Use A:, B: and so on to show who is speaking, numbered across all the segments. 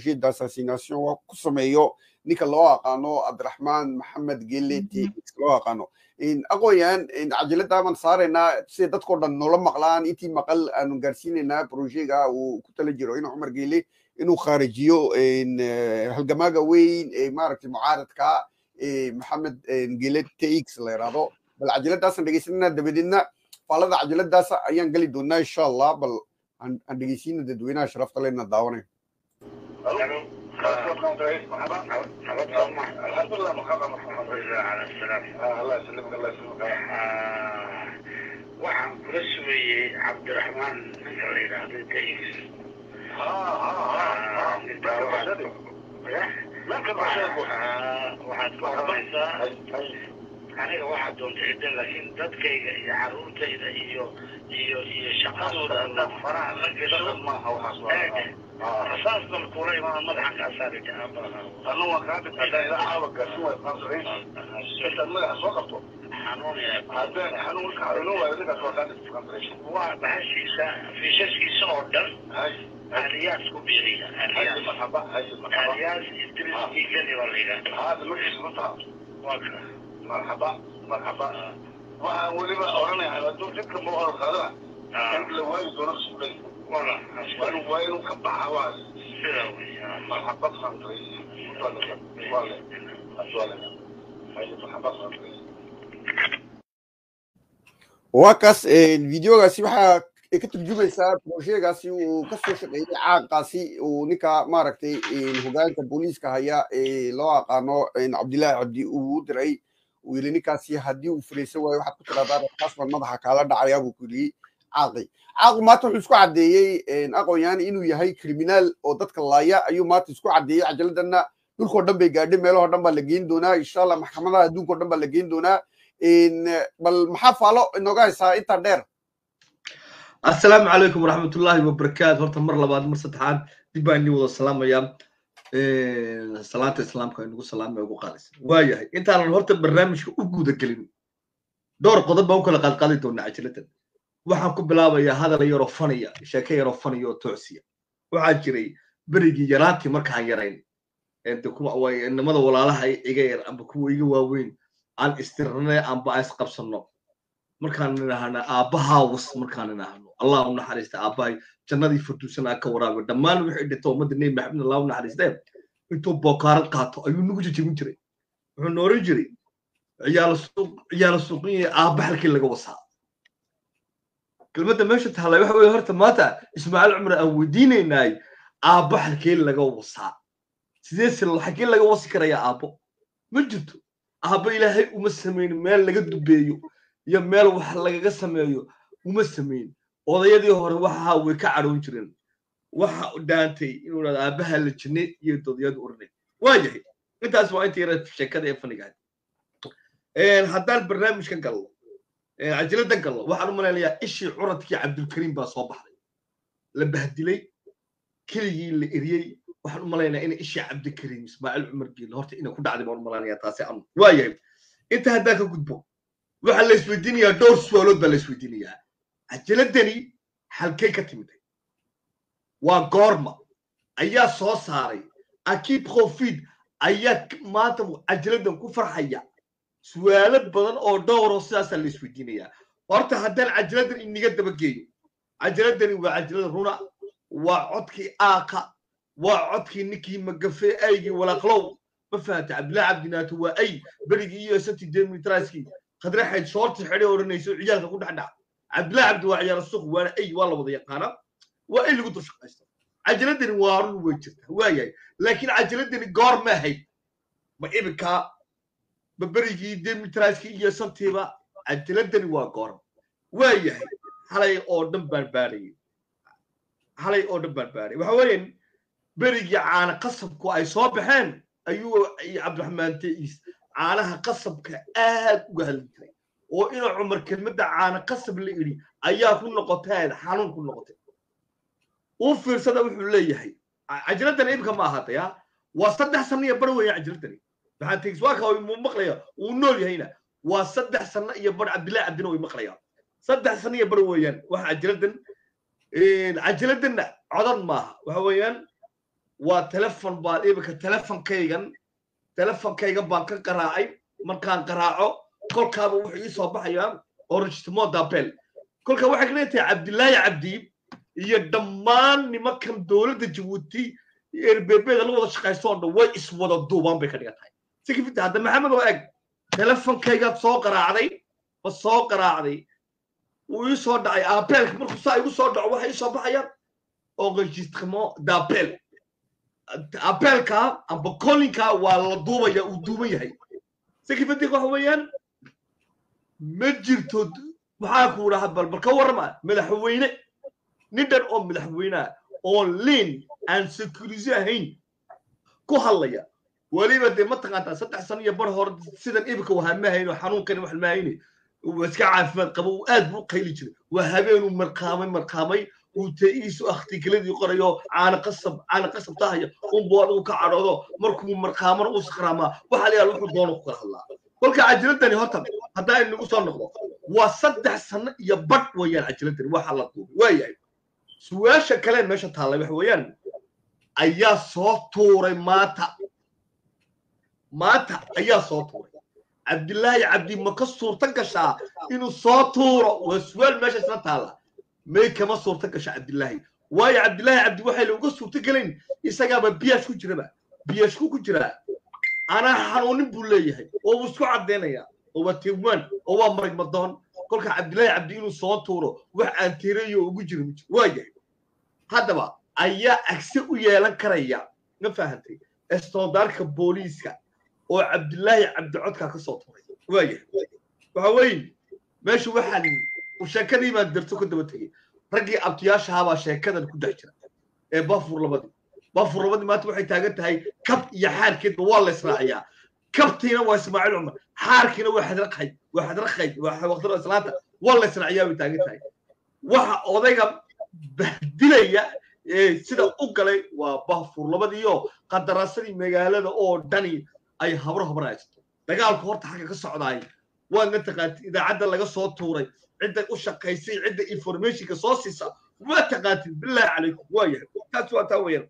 A: projet d'assassination ku sameeyo ninka loo aqaano cabdiraxmaan maxamed gele tx loo aqaano aqooyan cajalada baan saaraynaa si dadkao dhan noola maqlaan intii maqal aanu gaarsiinaynaa projega uu ku tala jiro in cumar gele inuu khaarijiyo halgamaaga weyn ee maaragtay mucaaradka maxamed gele tx la yidhaahdo bal cajaladaasaan dhegeysananaa dabadeedna faalada cajaladaas ayaan geli doonaa insha allah bal aan dhegeysiina dadweynaha sharafta lena daawanayo
B: الحمد لله محمد محمد رجل على السلام الله يسلمك الله يسلمك waxaan kula sugayey cabdiraxmaan ninka la yidhaahdo tax waxaad ku oranaysaa aniga waxaa doonta cidda laakiin dadkayga iyo caruurtayda iyo iyo iyo shaqadooda haddaad faraha la gasho rasaas bal kula imaan madaxan kaa saari
C: anna waan kaa dhintay haddaan ilaa caawa gaarsin waay qansarayn intaad madaxa soo qabto
B: xanuun
C: haddaan xanuun marka xanuuno waayo ninkaas waa kaa dhintay qansarayn
B: waa bahashiisa fiishaskiisa oo dhan
C: hay
B: aliyaas ku biiriya
C: hay
B: aliyaas
C: marxaba hay marxaba
B: aliyaas idris igani baa la yidhahda
C: haada magaciisa ma taha
B: waa ka
C: marxaba marxaba waxaan weliba oranaya hadduu jidka ma hor qaadana in la waayi doono suulay
B: wala
C: waa inuu waa inuu ka baxa waa
B: sida weya
C: marxaba qansarayn waa le waa le hay marxaba qansarayn
A: waa kaas videogaasi waxaa ka turjumaysaa projecgaasi uu kasoo shaqeeyey caaqaasi uu ninka maaragtay hogaanka booliiska haya ee loo aqaano cabdillaahi cabdi uu u diray uu yidhi ninkaasi haddii uu furaysan waayo waxaad ku tiraahdaa rasaas baan madaxa kaala dhacayaa buu ku yidhi caaqi caaqu maanta wuxuu isku caddeeyey aqoonyahan inuu yahay criminaal oo dadka laaya ayuu maanta isku caddeeyey cajaladana dhulkoo dhan bay gaadhay meelahoo dhan baa la geyn doonaa insha allah maxkamadaha adduunkao dhan baa la geyn doonaa bal maxaa faalo inooga haysaa intaa dheer
D: asalaamu calaykum waraxmatullaahi wabarakaatu horta mar labaad mar saddexaad dib baan idin wada salaamayaa salaanta islaamka inagu salaamaya ugu qaadaysa waayahay intaanan horta barnaamijka u guda gelin dhowr qodob baan u kala qaadqaadi doonaa cajiladan waxaan ku bilaabayaa hadal yaroo faniya sheeke yaroo faniya oo toosiya waxaa jiray berigii yaraantii markaan yarayn nimada walaalaha iga yar amba kuwa iga waaweyn aan istirnay amba aan isqabsanno markaan idhaahna aabbahaawus markaan idhaahno allah u naxariista aabbahay jannadii furduusan aa ka waraabiyo dhammaan wixii dhinto ummadda nebi maxamed allah u naxariistee intuu bookaarad qaato ayuu nagu jejebin jiray wuxuu nooran jiray ciyaala suuqiyaya aabba halkii laga wasaa kelmadda meesha taallay waxa weye horta maanta ismaaciil cumar aan weydiinaynaay aabba halkee laga wasaa sidee si halkee laga wasi karayaa aabbo ma jirto aabba ilaahay uma samayn meel laga dubeeyo iyo meel wax lagaga sameeyo uma samayn odayadii hore waxaa way ka cadhoon jireen waxa dhaantay inuu dhahdo aabbaha la jinne iyo dodiyadu oranay waa yahay intaas waa inta yara sheekada ee fanigahay haddaan barnaamijkan gallo cajiladan gallo waxaan u malaynayaa ishii curadkii cabdulkariim baa soo baxday la bahdilay keligii la eriyey waxaan u malaynayaa ina ishii cabdikariim ismaaciil cumar geelle horta ina ku dhacday baan u malaynayaa taasi anu waa yahay inta haddaan ka gudbo waxaa la isweydiinayaa dhowr su'aalood baa la isweydiinayaa cajaladani halkay ka timiday waa goorma ayaa soo saaray akib khofid ayaa maanta cajaladan ku farxaya su'aalo badan oo dhowroo sidaasaa la isweydiinayaa horta haddaan cajaladan iniga dabageeyo cajaladani waa cajalada runa waa codkii aaka waa codkii ninkii magafe aygii walaaqlow ma fahanta cabdillahi cabdinaato waa ay berigii iyo santi demitraskii khadraxayd shoorti xidhay odhanayso ciyaalka ku dhex dhac cabdillahi cabdi waa ciyaal suuq waana ay waa la wada yaqaanaa waa ay lagu dul shaqaysta cajaladani waa run way jirta waayahay laakiin cajaladani goor ma ahayd ma iminkaa ma berigii demitraskii iyo santiiba cajaladani waa goor waayahay halay oo dhan baan baadhayay halay oo dhan baan baadhay waxa weeyaan berigii caana qasabku ay soo baxeen ayuu cabdiraxmaan teis caanaha qasabka aad uga hadli jiray oo inuu cumar kelmadda caana qasab la idhi ayaa ku noqoteed xanuun ku noqotay uu fiirsada wuxuu leeyahay cajiladani imika ma ahaatay ha waa saddex sano iyo bar weeyaan cajiladani maxaa tegis waa kaa muu maqlaya uu nool yahayna waa saddex sano iyo bar cabdillahi cabdina way maqlayaan saddex sano iyo bar weeyaan waxa cajiladan cajiladanna codan maaha waxa weeyaan waa telefon baan imika telefonkaygan telefonkaygan baan ka qaraacay markaan qaraaco kolkaaba wuxuu ii soo baxayaa origitimo dabel kolka waxay ka dhigan tahay cabdilaahi cabdi iyo dhammaan nimankan dowladda jabuuti erbebeda la wada shaqaysto oo dhan way iswada duubaan bay ka dhigan tahay si kafita hadda maxamed oo eg telefonkaygaad soo qaraacday ma soo qaraacday wuu ii soo dhacay apelka markuu saa igu soo dhaco waxa ii soo baxayaan enregistrement d'appel apelka amba kolinka waa la duubaya uu duuban yahay si kafita waxa weeyaan ma jirto maxaa ku dhaha bal bal ka warrama madaxweyne nin dhan oo madaxweyneha oo liin aan securise ahayn ku hadlaya weliba dee mataqaantaa saddex sano iyo bar hore sidan ibika wahaa ma hayno xanuunkani wax ma hayne uu iska caafimaad qabo uu aad buu qayli jiray waa habeenuu marqaamay marqaamay uu ta'iisu akhtigeladii qorayo caana qasab caana qasab tahaya unbuu adigu ka cadhoodo markuu marqaamana uu sakraamaa waxa la yaala wuxuu doono ku kala hadlaa kolka cajiladani horta haddaa inagu soo noqdo waa saddex sano iyo badh weeyaan cajiladani waxa la duubay waa yahay su-aasha kale meesha taallay waxa weeyaan ayaa soo tuuray maanta maanta ayaa soo tuuray cabdilaahi cabdi ma ka suurto gashaa inuu soo tuuro waa su-aal meesha isla taalla may kama suurto gasha cabdilaahi waayo cabdilaahi cabdi waxay looga suurto gelayn isagaaba biyash ku jiraba biyashku ku jiraa anaa xanuunin buu leeyahay oo wuu isku caddaynaya oo waa tiwaan oo waa marag madoon kolka cabdilaahi cabdi inuu soo tuuro wax aan tireeyo ugu jiro ma jiro waa yahay haddaba ayaa agse u yeelan karaya ma fahantay estoodaarka booliiska oo cabdilaahi cabdi codkaa ka soo tuuray waa yahay waxa weeye meesha waxaan sheekadii baan darto ka daba tegey raggii abtiyaashahabaa sheekadan ku dhex jira ee bafur labadii bafur labadii maanta waxay taagan tahay kab iyo xaarkeedba waa la israaciyaa kabtiina waa ismaaciil cumar xaarkiina waa xadraqhay waa xadraqhay waa waqtida islaanta waa la israaciyaa bay taagan tahay waxa odayga bahdilaya ee sida u galay waa bafur labadiiyo qadaraasadii magaalada oo dhani ay habro habro haysato dagaalku horta xagga ka socdaay waadna taqaantid idaacadda laga soo tuuray cidda u shaqaysay cidda informationka soo siisa waa taqaantid bilaahi calaykum waa yahay taas waa taa weeyaan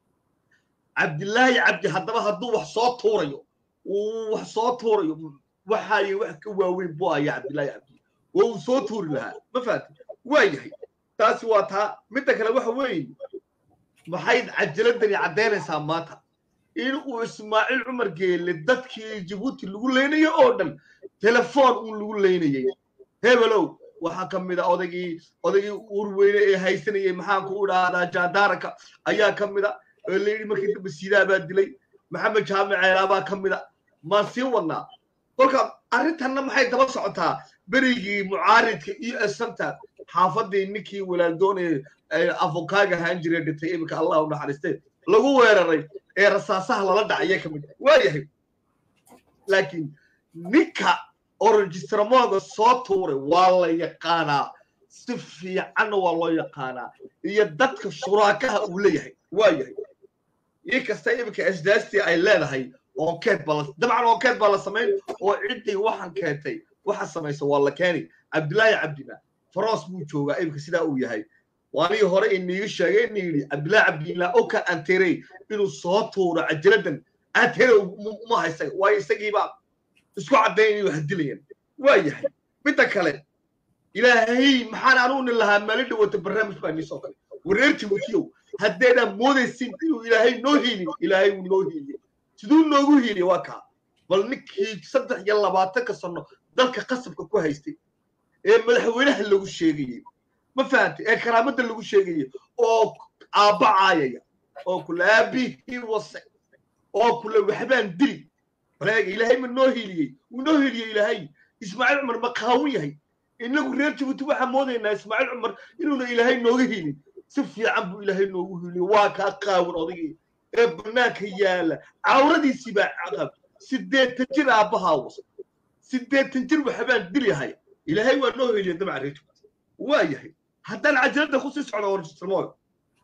D: cabdilaahi cabdi haddaba hadduu wax soo tuurayo uu wax soo tuurayo waxaaye wax ka waaweyn buu haya cabdilaahi cabdi oo uu soo tuuri lahaa ma fahanti waa yahay taasi waa taa midda kale waxa weeye maxay cajaladani caddaynaysaa maanta in uu ismaaciil cumar geelle dadkii jabuuti lagu leynayay oo dhan telefoon uun lagu leynayay hebelow waxaa ka mid a odaygii odaygii urweyne ee haysanayay maxaanku u dhahdaa jaandaaranka ayaa ka mid a oo layidhi markii dambe siidaa baa dilay maxamed jaamic ceelaa baa ka mid a maan sii wadnaa kolka arrintanna maxay daba socotaa berigii mucaaridka iyo esanta xaafadii ninkii walaaldoonee afokaaga ahaan jiray dhintay iminka allah u naxariistay lagu weeraray ee rasaasaha lala dhacaya ka mid waa yahay laakiin ninka oo registramoga soo tuuray waa la yaqaanaa si fiicanna waa loo yaqaanaa iyo dadka shuraakaha uu leeyahay waa yahay ii kasta iminka asdaastii ay leedahay onkeed baa dabcan onkeed baa la samayn oo ciddii waxaan keentay waxa samaysa waa la keeni cabdilaahi cabdina faroos buu joogaa iminka sidaa uu yahay waanigii hore iniiga sheegay ina yidhi cabdilaahi cabdillah oka anterey inuu soo tuuro cajaladan antere uma haysa waayo isagiiba isku caddayn inuu hadilayaan waa yahay midda kale ilaahay maxaan anuuni lahaa maalin dhawata barnaamij baa nii soo galay wareer jabuutiyow haddeedaan moodaysin inuu ilaahay noo hiilin ilaahay wuu noo hiiliye siduu noogu hiiliye waa kaa bal ninkii saddex iyo labaatanka sano dalka qasabka ku haystay ee madaxweynaha lagu sheegayey ma fahantay ee karaamada lagu sheegayey oo aabba caayaya oo kule aabihii wase oo kule waxbaan dili baleega ilaahay ma noo hiiliyey wuu noo hiiliyey ilaahay ismaaciil cumar ma qaawun yahay inagu reer jabuuti waxaan moodaynaa ismaaciil cumar inuuna ilaahay nooga hiilin si fiican buu ilaahay noogu hiiliyey waa kaa qaawan odaygii ee bannaanka yaala cawradiisii baa caqab sideetan jir aabbahaa wasa sideetan jir waxbaan dilyahay ilaahay waa noo hiiliyey dabca reer jabuuti waa yahay haddaan cajalada kusii socdo orjistirmooyo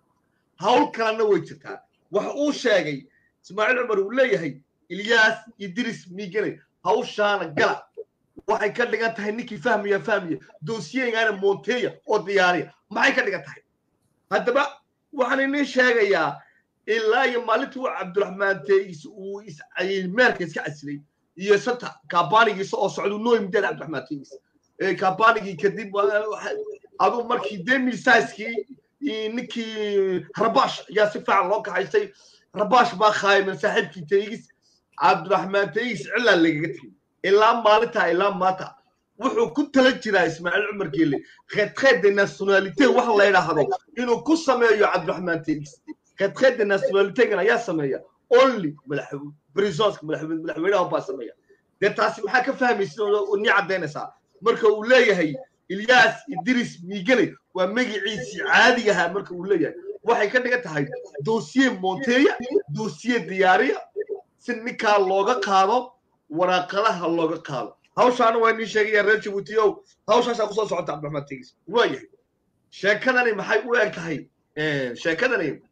D: hawl kalena way jirtaa waxa uu sheegay ismaaciil cumar uu leeyahay ilyaas idris miigane hawshaana gala waxay ka dhigan tahay ninkii fahmaya fahmaya doosiyeygaana monteya oo diyaariya maxay ka dhigan tahay haddaba waxaan inin sheegayaa ilaa iyo maalintii uu cabdiraxmaan teegis uu meerka iska casilay iyo santa kaabanigiisa oo socda noo yimideen cabdiraxmaan teegis kaabanigii kadib aduu markii demil saiskii ninkii rabash ayaa si fiican loo kaxaystay rabash baa khaayiman saaxiibkii teegis cabdiraxmaan teegis cilaa lagaga tegay ilaa maalintaa ilaa maanta wuxuu ku tala jiraa ismaaciil cumar geelle retraite de nationalité wax la yidhaahdo inuu ku sameeyo cabdiraxmaan teegis retraite de nationalitégan ayaa sameeya only brisonska madaxweynaha baa sameeya dee taasi maxaa ka fahmaysa ni caddaynaysaa marka uu leeyahay ilyas idris miigane waa magiciisii caadigahaa marka uu leeyahay waxay ka dhigan tahay dosiye monteya dosiye diyaariya si ninkaa looga qaado waraaqadaha looga qaado hawshaana waa nii sheegaya reer jabuuti ow hawshaasaa kusoo socota cabdiraxmaan tegis waayahay sheekadani maxay u eg tahay sheekadani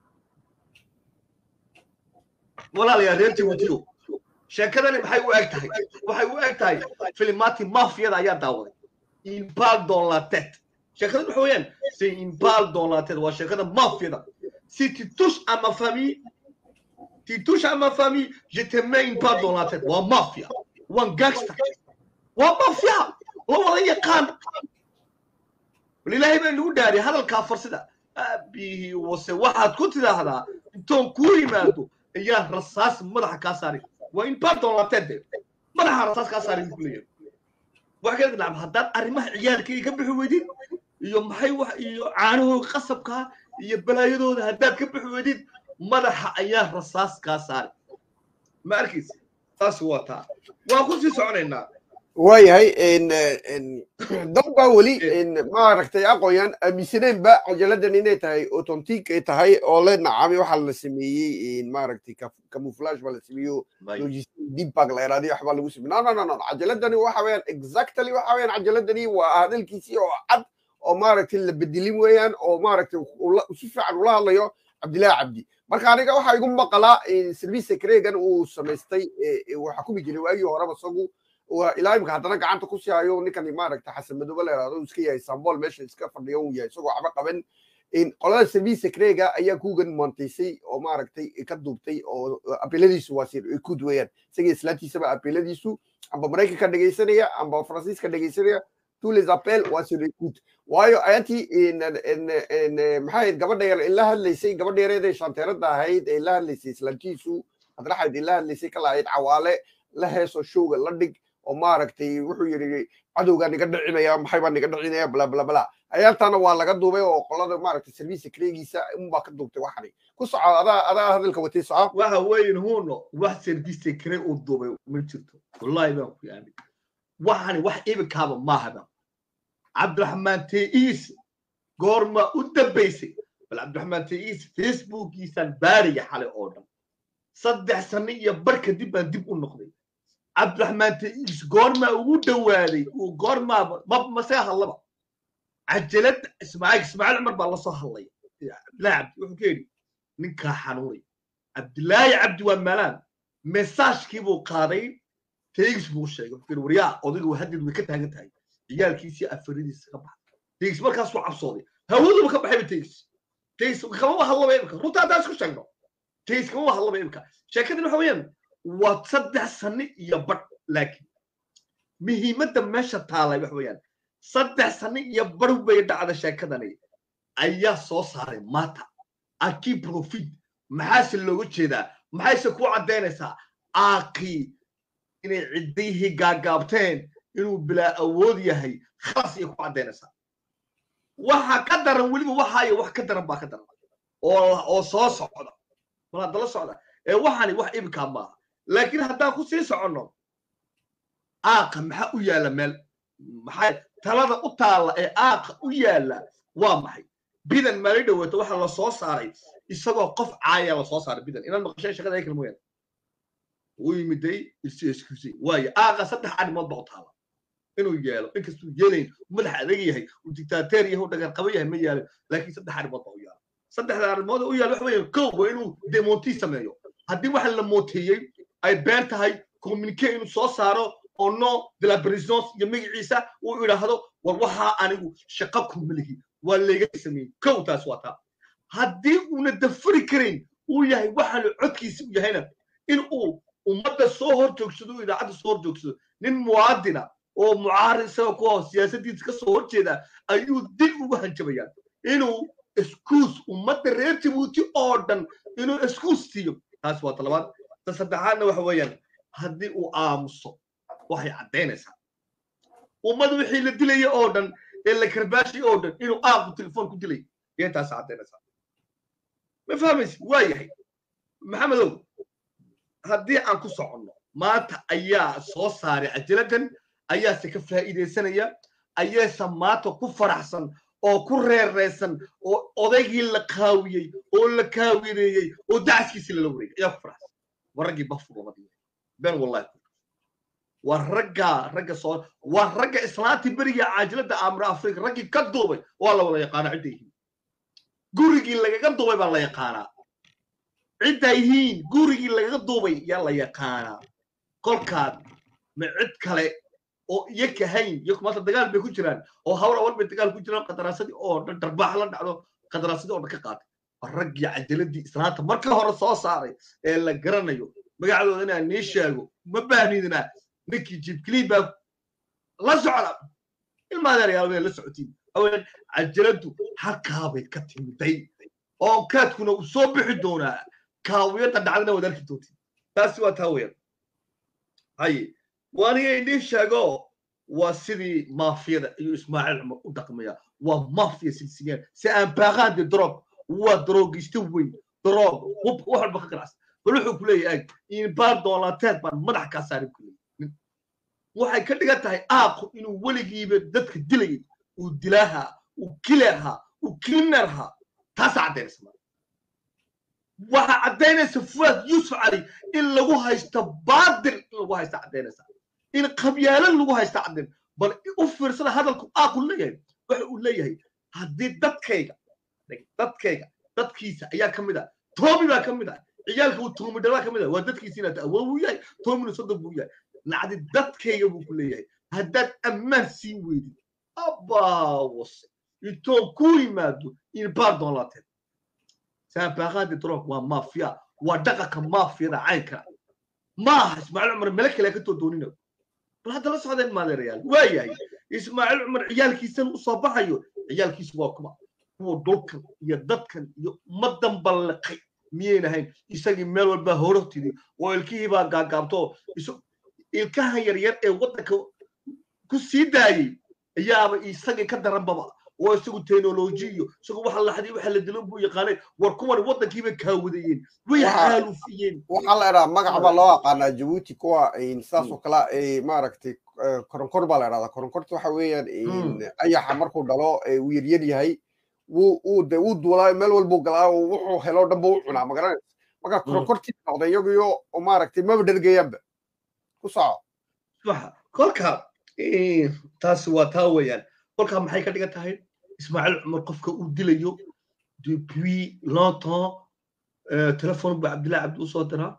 D: walaalayaa reer jabuuti ow sheekadani maxay u eg tahay waxay u eg tahay filimaati mafiyada ayaa daawaday impal dans la tête sheekada waxa weeyaan c'est impal dans la tête waa sheekada mafiyada si tu touches à ma famille tu touches à ma famille je te mets une balle dans la tête waa mafia waa gangster waa mafia la wada yaqaan walilaahay baa nagu dhaariy hadalkaa farsida aabihii wase waxaad ku tidhaahdaa intoon kuu yimaado ayaa rasaas madaxa kaa saari waa in balle dans la tête madaxa rasaas kaa saari buu leeyahay wax kale nacam haddaad arrimaha ciyaalkayga ka bixi weydid iyo maxay wax iyo caanahooga qasabkaa iyo balaayadooda haddaad ka bixi weydid madaxa ayaa rasaas kaa saari ma arkaysa taas waa taa waan ku sii soconaynaa
A: waayahay dad baa weli maaragtay aqoon-yaan aaminsaneenba cajaladdan inay tahay authentic ay tahay oo le nacami waxaa la sameeyey maaragtay camouflage baa la sameeyo dibbag la yaraadiyo waxbaa lagu sameey no no no no cajaladani waxa weeyaan exactly waxa weeyaan cajaladani waa hadalkiisii oo cad oo maaragtay la bedelin weeyaan oo maaragtay si fiican ula hadlayo cabdillahi cabdi marka aniga waxaa igu maqalaa service secregan uu samaystay uu xukumi jiray waagii horeba isagu ilaa imika haddana gacanta ku sii hayo ninkan maaragta xasan madoobe la yidhahdo iska yahay sambol meesha iska fadhiyo uu yahay isagoo waxba qaban qolada service secrega ayaa kugan montaysay oo maaragtay ka duubtay oo apeladiisu waa sir kud weeyaan isaga islaantiisaba apeladiisu amba maraykanka dhegaysanaya amba faransiiska dhegaysanaya tous les appels waa sur écoute waayo ayantii maxaa gabadha yar la hadlaysay gabadha yareed shanteerada ahayd ee la hadlaysay islaantiisu hadraxayd la hadlaysay ka lahayd cawaale la heeso showga la dhig oo maaragtay wuxuu yidhi cadowgaa niga dhicinaya maxay baa niga dhicinaya bla bla bla ayaantaana waa laga duubay oo qolada maaragtay service secregiisa unbaa ka duubtay waxani ku soco adaa adaa hadalka watay soco
D: waxa weyn huno wax service secre uu duubay ma jirto wallahi baan ku yaamin waxani wax ibikaaba maahaba cabdiraxmaan teiis goorma u dambaysay bal cabdiraxmaan teiis facebookiisaan baaraya xalay oo dhan saddex sano iyo bar kadib baan dib u noqday cabdiraxmaan teiis goormaa ugu dhowaaday uu goormaa mase hadlaba cajalad ismaaciil ismaaciil cumar baa lasoo hadlaya cabdillahi cabdi wuxuu ka yidhi ninkaa xanuunay cabdillaahi cabdi waa maalaan mesaajkii buu qaaday teiis buu sheegay wuxuu yidhi waryaa odaygu haddeed way ka taagan tahay ciyaalkiisii afaridiisa ka baxay teiis markaasuu cabsooday hawaduba ka baxayba teiis teiis kamaba hadlaba imika runta haddaan isku sheegno teiis kamaba hadlaba imika sheekadani waxa weeyaan waa saddex sano iyo badh laakiin muhiimadda meesha taalay waxa weeyaan saddex sano iyo badh bay dhacda sheekadani ayaa soo saaray maata aki profit maxaase looga jeedaa maxayse ku caddaynaysaa aakii inay ciddayhii gaagaabteen inuu bilaa awood yahay khalas iyo ku caddaynaysaa waxa ka daran weliba waxaayo wax ka daran baa ka daran oo oo soo socda mal haddala socda ee waxani wax ibkaa maaha laakiin haddaan ku sii soconno aaqa maxaa u yaalla meel maxay talada u taalla ee aaqa u yaalla waa maxay bidan maali dhawaato waxa la soo saaray isagoo qof caaya la soo saaray bidan inaad maqasheen shaqada ay kala mooyaan uu yimiday isu excusey waayo aaqa saddex arrimood baa u taala inuu yeelo inkastuu yeelayn madax adag yahay uu dictateer yahay uu dhagar qaba yahay ma yeelin laakiin saddex arrimood baa u yaala saddexda arrimood u yaala waxa weeye kow waa inuu demonti sameeyo haddii waxa la mooteeyey ay been tahay communique inuu soo saaro oo no de la présidence iyo magaciisa uu idhaahdo war waxaa anigu shaqo kuma lihi waa layga sameeyey kow taas waa taa haddii uuna dafari karayn uu yahay waxaanu codkiisa u yahayna in uu ummadda soo hor joogsado uu idaacadda soo hor joogsado nin muwaadina oo mucaarid isaga ku ah siyaasaddiisa ka soo horjeeda ayuu dil ugu hanjabayaan inuu iskuus ummadda reer jabuuti oo dhan inuu iskuus siiyo taas waa talabaad ta saddexaadna waxa weeyaan haddii uu aamuso waxay caddaynaysaa ummad wixii la dilaya oo dhan ee la karbaashay oo dhan inuu aaqu telefoon ku dilay ayay taas caddaynaysaa ma fahmaysi waa yahay maxamedow haddii aan ku soconno maanta ayaa soo saaray cajaladdan ayaase ka faa'iidaysanaya ayaase maanta ku faraxsan oo ku reereysan oo odaygii la kaawiyey oo la kaawireeyey oo dacaskiisii lala wareegay ayaa ku faraxsan waa raggii bafurlamadi been wallahi waa ragga ragga soo waa ragga islaantii beriga caajiladda aamra afrika raggii ka duubay waa la wada yaqaanaa cidda yihiin gurigii lagaga duubay baa la yaqaanaa cidda yihiin gurigii lagaga duubay yaa la yaqaanaa kolkaad ma cid kale oo iyaga hayn iyagu maanta dagaal bay ku jiraan oo hawr awal bay dagaal ku jiraan qadaraasadii oo dhan darbaax la dhacdo qadaraasadii oo dhan ka qaatay waa raggii cajaladii islaanta marka hore soo saaray ee la garanayo magacdooda inaan nii sheego ma baahnidina ninkii jibkilii baa la socda ilmaadeerayaal bay la socotiin aween cajaladdu halkaabay ka timiday oo kaadkuna uu soo bixi doonaa kaawiyadda dhacdana waad arki doontiin taasi waa taa weeyaan haye waaniga idiin sheego waa sidii maafiyada ayuu ismaaciil cumar u dhaqmaya waa maafiya silsiliyaan si aan baaqaandi drog waa daroogisto weyn droog hub wax walba ka ganacsan bal wuxuu ku leeyahay ag inbaar doolateed baan madax kaa saarin ku leeyahay waxay ka dhigan tahay aaqu inuu weligiiba dadka dilayay uu dilaaha uu kileahaa uu kilinerhaa taasaa caddaynaysa maa waxaa caddaynaysa fuad yuusuf cali in lagu haysto baadil in lagu haysta caddaynaysa in qabyaalo lagu haysta caddayn bal u fiirsada hadalku aaqu leeyahay waxa uu leeyahay haddii dadkayga dadkayga dadkiisa ayaa ka mid ah toomi baa ka mid ah ciyaalka uu toomi dhalaa ka mid ah waa dadkiisa inaad awood buu yahay toomina soddon buu yahay nacdi dadkayga buu ku leeyahay haddaad ammaan sii weydid abaawase intoon ku yimaado in baardon laateed saabaqaadi drog waa maafiya waa dhaqanka maafiyada caynka maaha ismaaciil cumar mele kale ka too doonina bal hadda la socdeen maadeerayaal waa yahay ismaaciil cumar ciyaalkiisan u soo baxayo ciyaalkiisu waa kuma kuwa dhulkan iyo dadkan iyo ummadan balliqay miyayna ahayn isagii meel walba horotidi oo ilkihii baa gaagaabto ilkahan yaryar ee waddanka ku sii daayey ayaaba isagii ka daranbaba oo isagu teknoloji iyo isagu waxa la xadii waxa la dilan buu yaqaanay war kuwan waddankii bay kaawadayeen way xaalufiyeen
A: waxaa la idhaha magac baa loo aqaanaa jabuuti kuwa sidaasoo kale maaragtay koronkor baa la idhahdaa koronkorta waxa weeyaan ayaxa markuu dhalo uu yaryar yahay wuu de wuu duulaa meel walbuu galaa wuxuu helo dhanba u cunaa magaranaysa marka koronkortii noqday iyaguyo maaragtay maba dhergayaanba ku soco
D: kolka taasi waa taa weeyaan kolkaa maxay ka dhigan tahay ismaaciil cumar qofka uu dilayo depuis longtemps telefon buu cabdillahi cabdi usoo diraa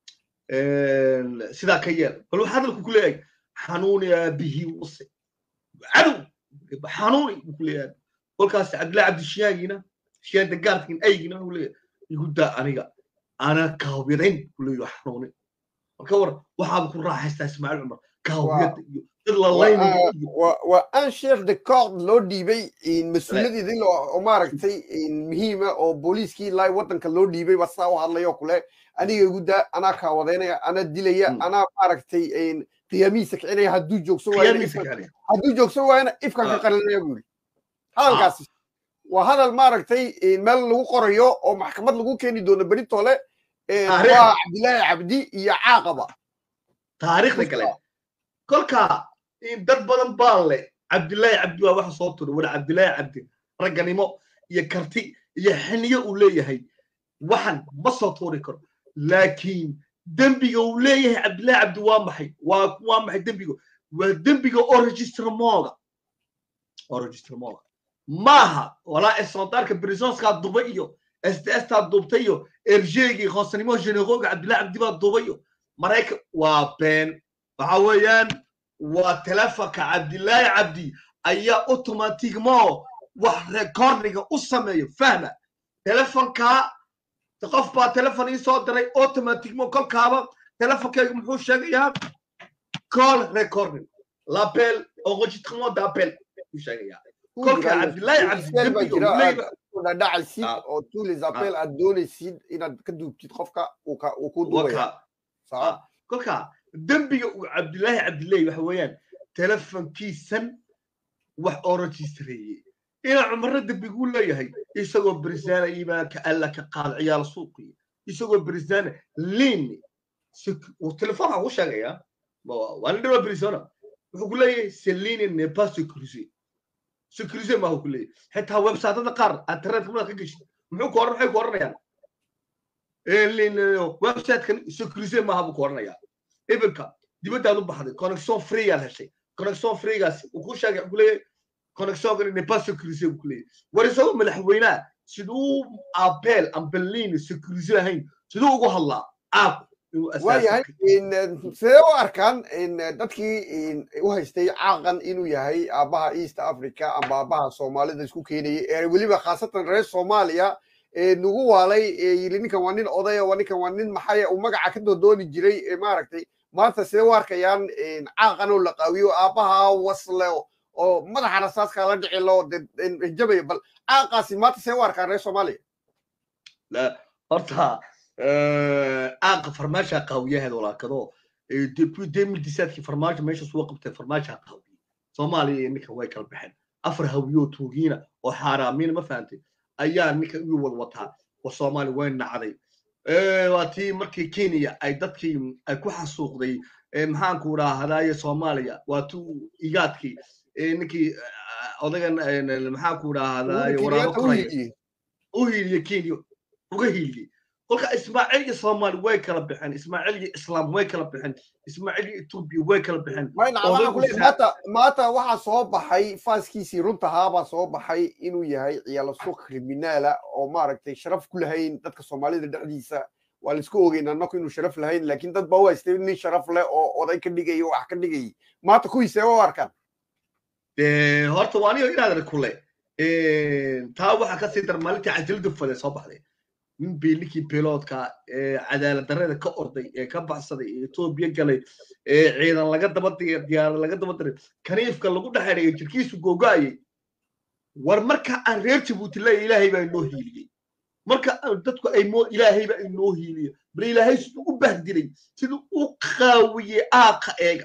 D: sidaa ka yeel bal waxaa hadalku ku leeyahay xanuuni aabihii wase cadow xanuuni buu ku leeyahay kolkaas cabdillahi cabdi shiyaagiina shiyaan dagaarkin aygina uu leeyahay igu daa aniga ana kaawirayn buu leeyahay xanuuni marka war waxaaba ku raaxaystaa ismaaciil cumar kaawiyada iyo
A: waa un chef de corde loo dhiibay mas-uuliyadeedii oo maaragtay muhiima oo booliiskii ilaa waddanka loo dhiibay ba saa u hadlayo kule aniga igu daa anaa kaawadeynaya anaa dilaya anaa maaragtay qiyaamihiisa kicinaya hadduu joogsan waayana hadduu joogsan waayana ifkan ka qalinaya buu yidhi hadalkaasi waa hadal maaragtay meel lagu qorayo oo maxkamad lagu keeni doono beritoole waa cabdilaahi cabdi iyo caaqaba
D: taariikhda kale kolka dad badan baa leh cabdillaahi cabdi waa waxa soo turay war cabdillaahi cabdi ragganimo iyo karti iyo xiniyo uu leeyahay waxan ma soo tuuri karo laakiin dembiga uu leeyahay cabdillaahi cabdi waa maxay waa waa maxay dembiga waa dembiga oo registremooga oo registremooga maaha walaa esontaarka brisonskaa duba iyo sdstaa dubta iyo erjeegii hoosnimo generooga cabdillaahi cabdi baa duba iyo maraykan waa been waxa weeyaan waa telefonka cabdillaahi cabdi ayaa automatigmo wax rekordiga u sameeyo fahma telefonka qof baa telefon ii soo diray automaticmo kolkaaba telefonkayga muxuu sheegayaa call recording l'appel enregistrement d'appel buu sheegayaa kolka cabdillaahi cabdidembiga uu leeyahay
A: dhacaysid
D: Ah.
A: oo tous les appels aad doonaysid inaad ka duubtid qofka uu ka- uu ku duubaya
D: waka
A: Sawa.
D: kolka dembiga uu cabdillaahi cabdillaahi waxa weeyaan telefonkiisan wax oo registareeyey inaa cumaro dembiguu leeyahay isagoo berisaana iimaanka alla ka qaad ciyaal suuqiya isagoo berisaana liin uu telefoonka ku sheegayaa Ma- waa nin dhawaa berisona wuxuu ku leeyahay celine n'est pas sécurisé sécurisé maahu ku leeyahay xitaa websaatada qaar internetka markaad ka geshid muxuu ku oran maxay ku oranayaan websitekan sécurisé maaha buu ku oranayaa iminka dibaddaad u baxday connection free yaad heshay connection freegaasi uu ku sheegay wuxuu ku leeyahay connectionkan n'est pas sécurisé buu ku leeyahay war isagoo madaxweynaha siduu appel ambelin sécurisé ahayn siduu ugu hadlaa aab inuu
A: waayahay
D: asaasi
A: in, eh, sidee u arkaan in eh, dadkii in, u haystay caaqan inuu yahay aabbaha east africa amba aabbaha soomaalida isku keenayay ee weliba khaasatan reer soomaaliya ee nagu waalay ee yili ninkan waa nin odaya waa ninkan waa nin maxaya uu magaca ka doodooni jiray ee maaragtay maanta sidee u arkayaan in caaqan oo la qaawiyo aabbaha wasle oo madaxa rasaaska la dhici loo jabaya bal caaqaasi maanta sidee u arkaan reer soomaaliya
D: لا horta aaqa farmaasha qaawiyaheeda walaakado depuis 2017kii farmaajo meesha soo qabtay farmaasha qaawiye soomaaliya iyo ninka way kala baxeen afar hawiyoo tuugiina oo xaaraamiina ma fahantay ayaa ninka igu wad wataa wa soomaali way nacday waa tii markii kenya ay dadkii ay ku xasuuqday maxaanku idhaahdaye soomaaliya waa tuu igaadkii ninkii odagan maxaanku idhaahdaye waraabo qoraya u hiiliye kenya uga hiiliyey kolka ismaaciil iyo soomaali way kala baxeen ismaaciil iyo islaam way kala baxeen ismaaciil iyo etoobiya way kala baxeen
A: maanta maanta waxaa soo baxay faaskiisii runtahaabaa soo baxay inuu yahay ciyaalo suuq kriminaala oo maaragtay sharaf ku lahayn dadka soomaalida dhexdiisa waa laisku ogeyn annaku inuu sharaf lahayn laakiin dad baa u haystay nin sharaf leh oo oday ka dhigaya wax ka dhigayay maanta kuwiisee u arkaan
D: horta waa anigo inaad kule taa waxaa kasii dar maalintii cajalada fade soo baxday nin bii ninkii biloodka ee cadaalad darrada ka orday ee ka baxsaday ee etoobiya galay ee ciidan laga daba diyaarad laga daba diray kaniifka lagu dhexeereeyo jirkiisu googo'ayay war marka aan reer jabuuti leeya ilaahay baa inoo hiiliyey marka dadku ay moo ilaahay baa inoo hiiliyey bal ilaahay siduu u bahdilay siduu u qaawiyey aaqa eega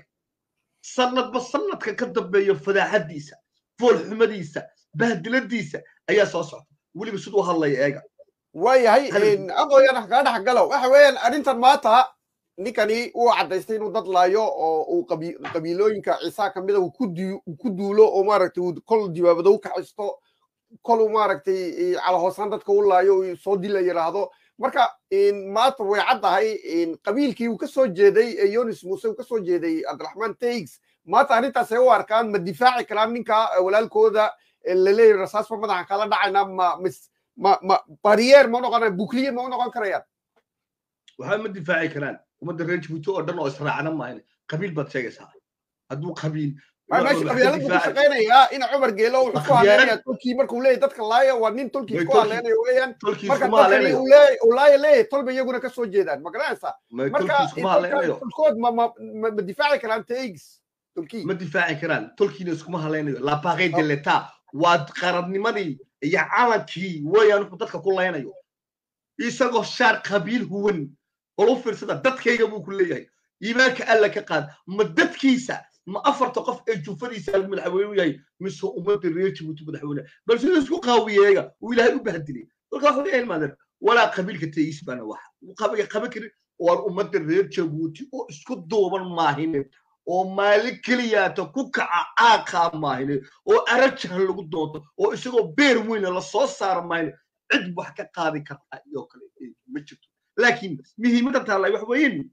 D: sanadba sanadka ka dambeeyo fadaaxadiisa foolxumadiisa bahdiladiisa ayaa soo socda weliba siduu hadlaya eega
A: waayahay aqooyan kaa dhex galo waxa weeyaan arrintan maanta ninkani uu caddaystay inuu dad laayo oo uu qabiilooyinka ciisaa ka mida uu ku duulo oo maaragtay uu kol dibaabado u kaxisto kol uu maaragtay calahoosaan dadka u laayo uu soo dila yidhaahdo marka maanta way caddahay qabiilkii uu ka soo jeeday yonis muuse uu ka soo jeeday cabdiraxmaan taigs maanta arrintaasay u arkaan ma difaaci karaan ninka walaalkooda laleeyahy rasaasba madaxa kala dhacayna ma mis ma ma barrier ma noqon bukliye ma u noqon karayaan
D: waxba ma difaaci karaan ummadda reer jabuuti oo dhan oo israacna maahan qabiil baad sheegaysaa hadduu qabiil
A: meesha qabyaaladu ku shaqaynayaa in cumar geelo wuxuu ku hadleynaya tolkii markuu leeyahy dadka laaya waa nin tolkii ku hadleynayo weeyaan marka dadkani uu laaya leeyahay tolba iyaguna ka soo jeedaan ma garanaysaa marka tolkood ma ma ma difaaci karaan taigs tolkii
D: ma difaaci karaan tolkiina iskuma hadlaynayo la paqay de l'etat waa qaradnimadii iyo calankii weeyaan wuxuu dadka ku laynayo isagoo shaar qabiil huwan olu fiirsada dadkayga buu ku leeyahay iimaanka alla ka qaad ma dadkiisa ma afarta qof ee jufadiisa madaxweyne u yahay mise ummadda reer jabuuti madaxweyne bal siduu isku qaawiyeega uu ilaahay u bahdilay kolka waxa leeyahay maadan walaa qabiilka tayiis baana waxa qaban karin waan ummadda reer jabuuti oo isku duuban maahine oo maalin keliyaata ku kaca caaqaa maahine oo arajahan lagu doonto oo isagoo beer weyna la soo saara maahine cid wax ka qaadi karta iyo kale ma jirto laakiin muhiimadda taallay wax weeyeen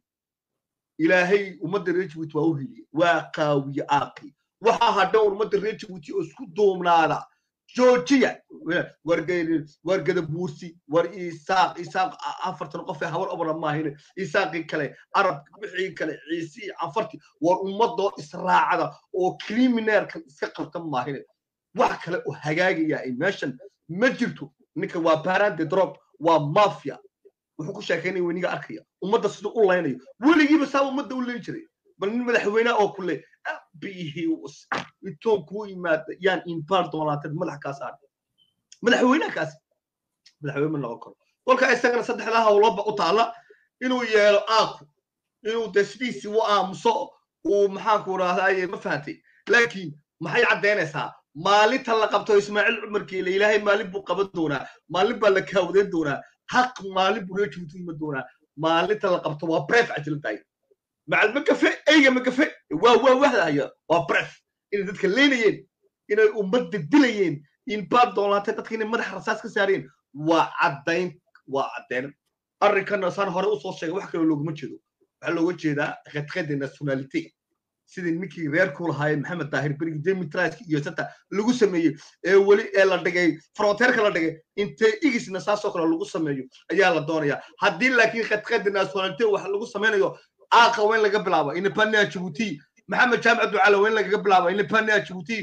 D: ilaahay ummadda reer jabuuti waa u heliyey waa qaawiye aaqii waxaa hadhan ummadda reer jabuuti oo isku duubnaada joojiya wargada buursi war isaaq isaaq afartan qof ee habar obra maahine isaaqii kale arab wixii kale ciisii afartii war ummadoo israacada oo criminalkan iska qabtan maahine wax kale oo hagaagaya ay meeshan ma jirto ninka waa barande drop waa mafia wuxuu ku sheekaynaya weniga arkaya ummadda siduu u laynayo weligiiba saaba ummadda u leyn jiray bal nin madaxweynaha oo kule bihius intoon kuu yimaada yaan imbaar doonaatad madax kaa saar madaxweynaha kaasi madaxweyne ma noqon karo kolka isagana saddexdaa hawloba u taala inuu yeelo aaku inuu de sidiisii u aamuso uu maxaanku rahdaye ma fahantay laakiin maxay caddaynaysaa maalinta la qabto ismaaciil cumarkiile ilaahay maalin buu qaban doonaa maalin baa la kaawadeyn doonaa haq maalin buu reejibutu iman doonaa maalinta la qabto waa bref cajilantahay macal magafe eyga magafe waa waa wahdaya waa bref inay dadka leynayeen inay ummadda dilayeen in baad doolaatay dadka inay madaxa rasaas ka saareen waa caddayn waa caddayn arrinkana saan hore usoo sheegay wax kaloo looguma jeedo waxaa looga jeedaa khadkhada nationality sidii ninkii reerku lahaayeen maxamed daahir berigi demitriska iyo sata lagu sameeyey ee weli ee la dhigay fronteerka la dhigay intee igisna saasoo kale lagu sameeyo ayaa la doonayaa haddii laakiin khadkhada nationality wax lagu sameynayo aaqa weyn laga bilaabo independent djibouti maxamed jaamac ducala weyn lagaga bilaabo independent djibouti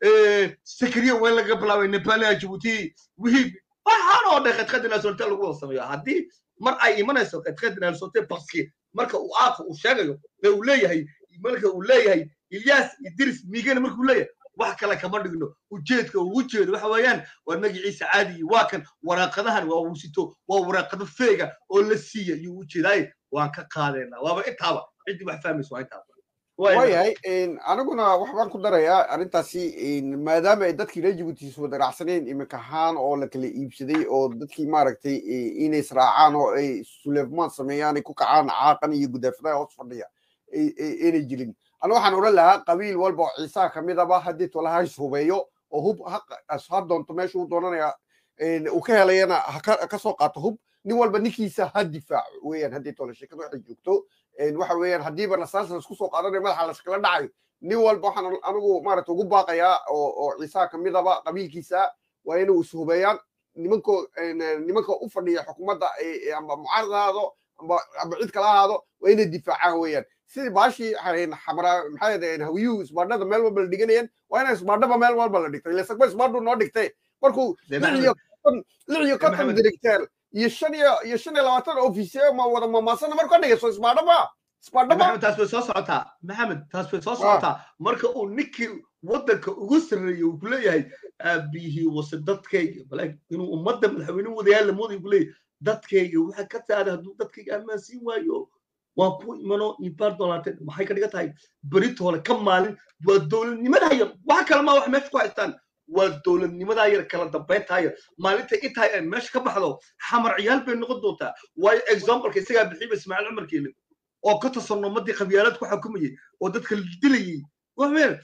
D: sakriya weyn lagaga bilaabo independent djibouti wihii waxaan oo dhan khadkhada nationality lagu wada sameeyo haddii mar ay imanayso khadkhada nationality baski marka uu aaqa uu sheegayo ee uu leeyahay marka uu leeyahay ilyas idris migana markuu leeyahay wax kale kama dhigno ujeedka ugu jeedo waxa weeyaan waa magaciisa caadigi waa kan waraaqadahan waa uu sito waa waraaqado feega oo la siiya iyuu ujeedaaye waan ka qaadeenaa waaba intaaba ciddii wax fahmayso waa intaaba
A: waayahay aniguna waxbaan ku darayaa arrintaasi maadaama ay dadkii reer jibuutis wada raacsaneen imika ahaan oo la kala iibsaday oo dadkii maaragtay inay israacaan oo ay suleefmaan sameeyaan ay ku kacaan caaqan iyo gudaafadaha hoos fadhiya inay jirin ana waxaan odhan lahaa qabiil walba oo ciisaha kamidaba haddii tolaha is hubeeyo oo hub ha doonto meesha uu doonanaya uu ka helayana ha soo qaato hub nin walba ninkiisa ha difaaco weeyaan haddii tola sheekada waxay joogto waxa weeyaan haddiiba rasaas laisku soo qaadanayo madaxa laskala dhacayo nin walba waxaan anigu maaragta ugu baaqayaa oo oo ciisaha kamidaba qabiilkiisa waa inuu is hubeeyaan nimanko nimanka u fadhiya xukuumadda amba mucaarad ahaado amba amba cid kala ahaado waa inay difaacaan weeyaan sidii baashii xamraa maxay yadeen hawiyuhu isbaadhada meel walba la dhiganayeen waa ina isbaadhaba meel walba la dhigtay lesagba isbaadhu noo dhigtay markuu lix iyo konton lix iyo konton directeur iyo shan iyo iyo shan iyo labaatan ofisiye ma wada mamaasana marka ka dhigayso isbaadhaba isbaadhaba
D: taas way soo socotaa maxamed taas way soo socotaa marka uu ninkii waddanka ugu sarreeyey uu ku leeyahay aabihii wase dadkayga bal inuu ummadda madaxweyne wadayaal lamooday ku leeyahay dadkayga waxa ka taada hadduu dadkayga ammaansiin waayo waan ku imano imbaar doolaanteed maxay ka dhigan tahay beritoole ka maalin waa dowladnimadaa yar wax kale maa wax meesha ku haystaan waa dowladnimadaa yar kala dambayntaa yar maalinta intaa ay meesha ka baxdo xamar ciyaal bay noqon doontaa waayo exampleka isagaa bixiiba ismaaciil cumar keelin oo ka tasano ummadii qabyaalad ku xukumayay oo dadka dilayay waxween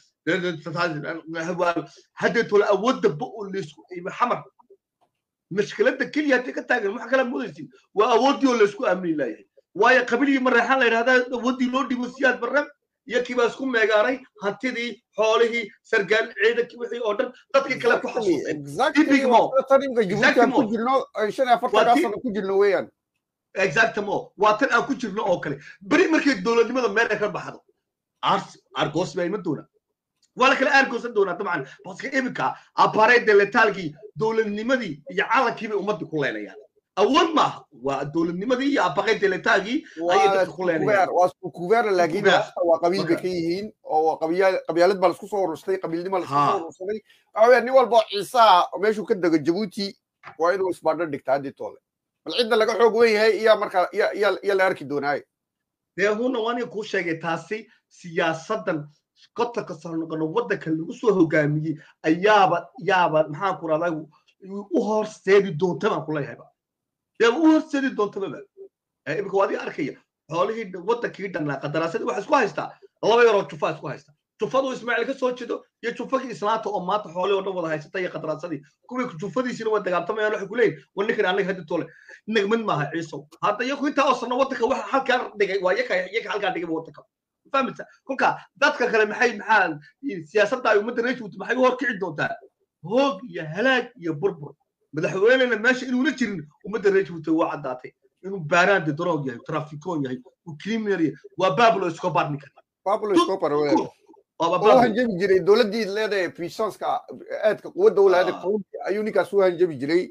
D: haddee tole awoodda ba oo laysku xamar mashkiladda keliya haddii ka taagan wax kala moodaysin waa awooddii oo laysku aamini laayahay waayo qabiligii mareexaan la yidhahdaa awoodii loo dhibo siyaad barre iyo kiibaa isku meegaaray hantidii xoolihii sargaal ciidankii wixii oo dhan dadkii kale ku
A: xasuusay
D: exactamo waa tan aan ku jirno oo kale beri markay dowladnimada meelka ka baxdo argos baa iman doona waa la kala aargoosan doonaa dabcan baska iminka aparede letaalkii dowladnimadii iyo calankii bay ummadii ku leenayaan awood maaha waa dowladnimadii iyo apaqede letaalkii ayay dadka ku leenayaan
A: waa kuveer laakiin waa qabiil bay ka yihiin oo qabyaalad baa laisku soo urursaday qabiilnima laisku soo urursaday waxa weya nin walba oo ciisaha meeshuu ka dego jabuuti waa inuu isbaadho dhigta haddii toole bal cidda laga xoog wen yahay iyaa markaa iya la arki doonaaye
D: dee huna waaniga kuu sheegay taasi siyaasaddan kotanka sarnoqono waddanka lagu soo hogaamiyey ayaaba yaaba maxaan ku rahdaa u horseedi doonta baan ku leeyahayba yaaba u horseedi doontaba imika waa adiga arkaya xoolihii waddankii dhannaa qadaraasadii waxaa isku haystaa laba yaroo jufaa isku haystaa jufadu ismaaciil ka soo jeedo iyo jufagii islaanta oo maanta xoolihii oo dhan wada haysata iyo qadaraasadii kuwii jufadiisina waa dagaabtamayaan waxay ku leeyihin war ninkan annaga haddi tole nagmid maaha ciisow hadda iyaku intaa oo sanno waddanka waxa halkaa dhigay waa yaka yaka halkaa dhigay waddanka fahmaysa kolka dadka kale maxay maxaa siyaasadda ay ummadda reejbuuti maxay u horkici doontaa hoog iyo halaag iyo burbur madaxweynena meesha inuuna jirin ummadda reejbuuti waa caddaatay inuu baaraan de drog yahay trafikoon yahay uu criminal yahay waa bablo escobar ninkan
A: bablo escobar oo hanjabi jiray dowladdii leedahay puissanceka aadka quwadda u lahayd ayuu ninkaas u hanjabi jiray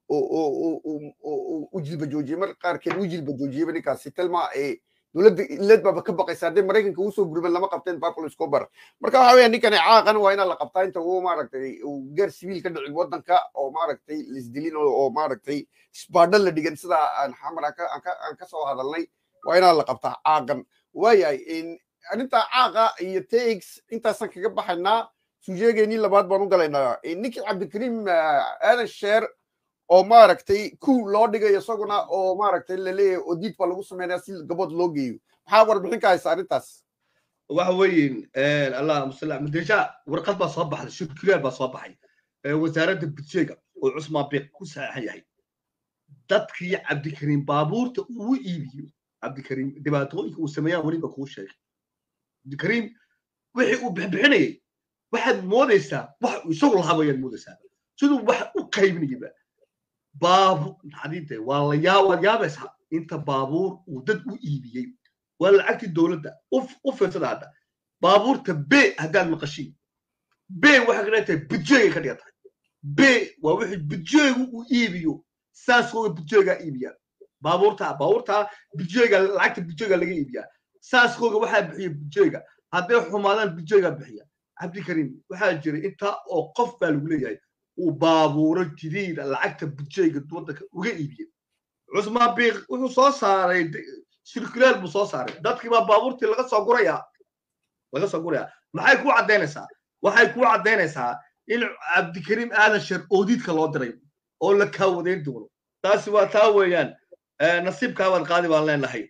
A: u jilba joojiyey mar qaarkeed u jilba joojiyeyba ninkaasi telma dowladda ilad baaba ka baqaysa haddii maraykanka uu soo gurman lama qabteen pablo escobar marka waxa weya ninkani caaqan waa inaa la qabtaa inta uu maaragtay uu gaar siviil ka dhicin waddanka oo maaragtay lisdilin oo maaragtay isbaadho la dhigan sida aan xamar aan ka soo hadalnay waa inaa la qabtaa caaqan waayahay arrinta caaqa iyo tax intaasaan kaga baxaynaa sujeegeenii labaad baan u galaynaa ninkii cabdikariim aadan sheer oo maaragtay ku loo dhigayo isaguna oo maaragtay laleeyahay odiid baa lagu sameynaya si gabood loo geeyo maxaa warbixin ka haysa arrintaas
D: waxa weeyin allahuma salli ala deja warqad baa soo baxday shirkilaal baa soo baxay wasaaradda budjeega oo cusmaan biiq ku saxeexan yahay dadkii cabdikariim baabuurta uu iibiyo cabdikariim dhibaatooyinka uu sameeyaan weliba kuu sheegay cabdikariim wixii uu bixbixinayay waxaad moodaysaa wax isagu lahaa wayaad moodaysaa siduu wax u qaybinayaba baabuur xadiinte waa la yaa waad yaabaysaa inta baabuur uu dad u iibiyey waa lacagtii dowladda u fiirsada hadda baabuurta be haddaad maqashiin be waxay ka dhigan tahay budjeegay ka dhigan tahay be waa wixii budjeegu uu iibiyo saaskooga budjeegaa iibiyaa baabuurta baabuurta budjeega lacagta budjeega laga iibiyaa saaskooga waxaa bixiya budjeega hadday xumaadaan budjeegaa bixiya cabdikariim waxaa jiray intaa oo qof baa lagu leeyahay uu baabuuro jadiida lacagta budjeega waddanka uga iibiyey cusmaan biiq wuxuu soo saaray shirkilaal buu soo saaray dadkii baa baabuurtii laga soo gurayaa laga soo gurayaa maxay kuu caddaynaysaa waxay kuu caddaynaysaa in cabdikariim aadan sheer oodiidka loo diray oo la kaawadeyn doono taasi waa taa weeyaan nasiibkaabaad qaadi baan leenahay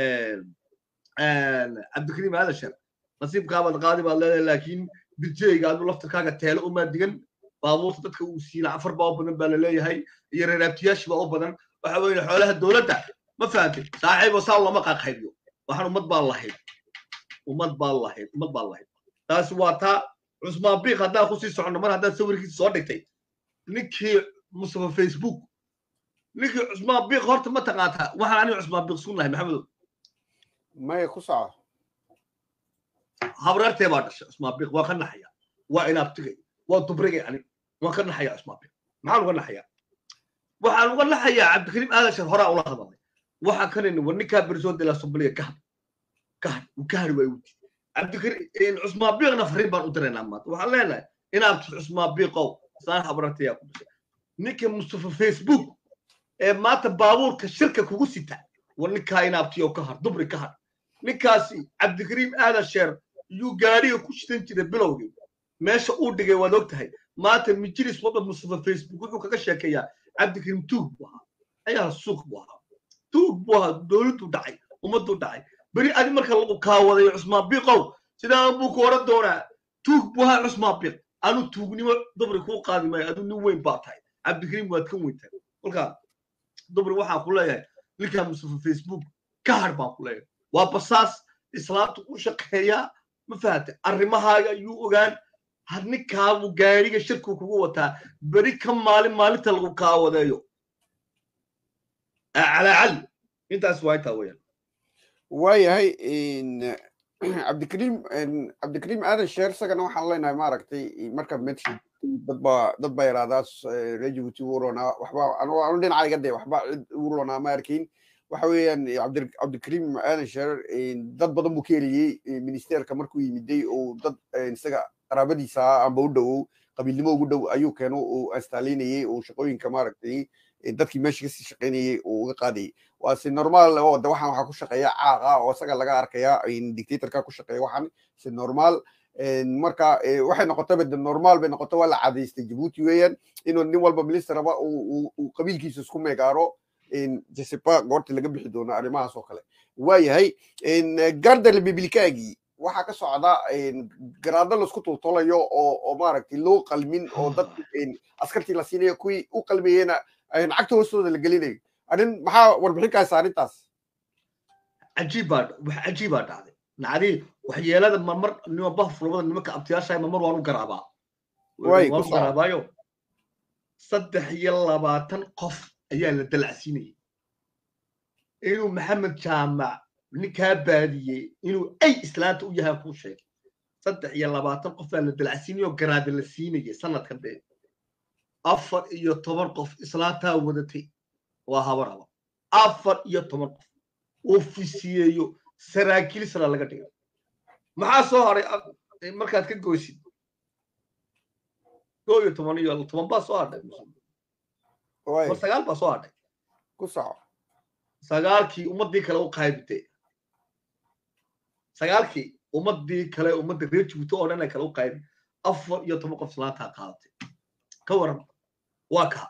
D: cabdikariim aadan sheer nasiibkaabaad qaadi baad leedahay laakiin budjeega adu laftarkaaga teelo umaa digan baabuurta dadka uu siina afar baa u badan baa laleeyahay iyo reeraabtiyaashii baa u badan waxa weeye xoolaha dowladda ma fahantay saaxiibo saa looma qaqaybiyo waxaan ummad baan lahayd ummad baan lahayd ummad baan lahayd taasi waa taa cusmaan biiq haddaan kusii soconno mar haddaad sawirkiisa soo dhigtay ninkii mustafa facebook ninkii cusmaan biiq horta ma taqaantaa waxaan aniga cusmaan biiq sunnahay maxamedow
A: maya ku soco
D: habraartee baa dhashay cusmaan biiq waa ka naxaya waa inaabtigay waa dubrigay ani waan ka naxayaa cusmaan biiq maxaan uga naxayaa waxaan uga naxayaa cabdikariim aadan shar horaa ula hadalnay waxaan kanayni war ninkaa bersoon de la sombaliya kahad kahad uu kahad waa uti cabdikariim cusmaan biiqna fariin baan u diraynaa maanta waxaan leenahay inaabti cusmaan biiqow saan habraartayaa ku dhashay ninka mustafa facebook ee maanta baabuurka shirka kugu sita war ninkaa inaabtiyo ka har dubri ka har ninkaasi cabdikariim aadan sheer yuu gaadhiga ku shidan jiray bilowgii meesha uu dhigay waad og tahay maanta mijilis wadda mustafa facebook wuxuu kaga sheekeeyaa cabdikariim tuug buu ahaa ayaa suuq buu ahaa tuug buu ahaa dowladdu dhacay ummaddu dhacay beri adi marka lagu kaawaday cusmaan biiqow sidaa buu ku odhan doonaa tuug buu ahaa cusmaan biiq anu tuugnimo dubri kuu qaadi maayo adu nin weyn baa tahay cabdikariim waad ka weyn tahay kolkaa dubri waxaan ku leeyahay ninkaa mustafa facebook ka har baan ku leeyahay waa basaas islaamtu u shaqeeyaa ma fahamtay arrimahaaga ayuu ogaan had ninkaabu gaadhiga shirku kugu wataa beri ka maalin maalinta lagu kaawadeeyo calaa cali intaas waa intaa weeyaan
A: waayahay cabdikariim cabdikariim aadan sheer isagana waxaan leenahay maaragtay marka medshid dad baa dad baa yaraadaas reer jabuuti u ronaa waxba anu dhinacayga dee waxba cid u ronaa ma arkin waxa weeyaan cabdikariim aadan sheer dad badan buu ka heliyey ministerka markuu yimiday oo dad isaga qaraabadiisa amba u dhowow qabiilnimo ugu dhow ayuu keeno uu astaalinayey oo shaqooyinka maaragtay dadkii meesha kasii shaqaynayey uu uga qaadayay waa si normaal oo de waxaan waxaa ku shaqeeya caaqa oo isaga laga arkaya dictatorka ku shaqeeya waxaan si normaal marka waxay noqotaba de normaal bay noqoto waa la cadaystay jabuuti weeyaan inuu nin walba ministeraba uu qabiilkiisa isku meegaaro jesepa goorta laga bixi doono arrimahaas oo kale waayahay garda republikaagii waxaa ka socda garaado laisku tultulayo oo maaragtay loo qalmin oo dad askartii la siinayo kuwii u qalmayena lacagta hoostooda la gelinayo arrin maxaa warbixinkaas arrintaas
D: cajiibbaa wax cajiibaa dhacday nacdii waxyeelada marmar nimaba fulabada nimanka abtiyaasha marmar waan u garaabaa waan u garaabaayo saddex iyo labaatan qof ayaa la dalacsiinayay inuu maxamed jaamac ninkaa baadiyey inuu ay islaanta u yahay kuu sheegay saddex iyo labaatan qof baa la dalacsiinayay oo garaada la siinayay sanadkan dee afar iyo toban qof islaantaa wadatay waa habaraba afar iyo toban qof ofisiyeeyo saraakiil sala laga dhigay maxaa soo haray a- markaad ka goysid koo iyo toban iyo toban baa soo hadhay
A: waay
D: mar sagaal baa soo hadhay
A: ku soco
D: sagaalkii ummaddii kale u qaybitay sagaalkii ummaddii kale ummadda reer jibuuti oo dhan ay kale u qaybi afar iyo toban qof islaantaa qaadatay ka waran waa kaa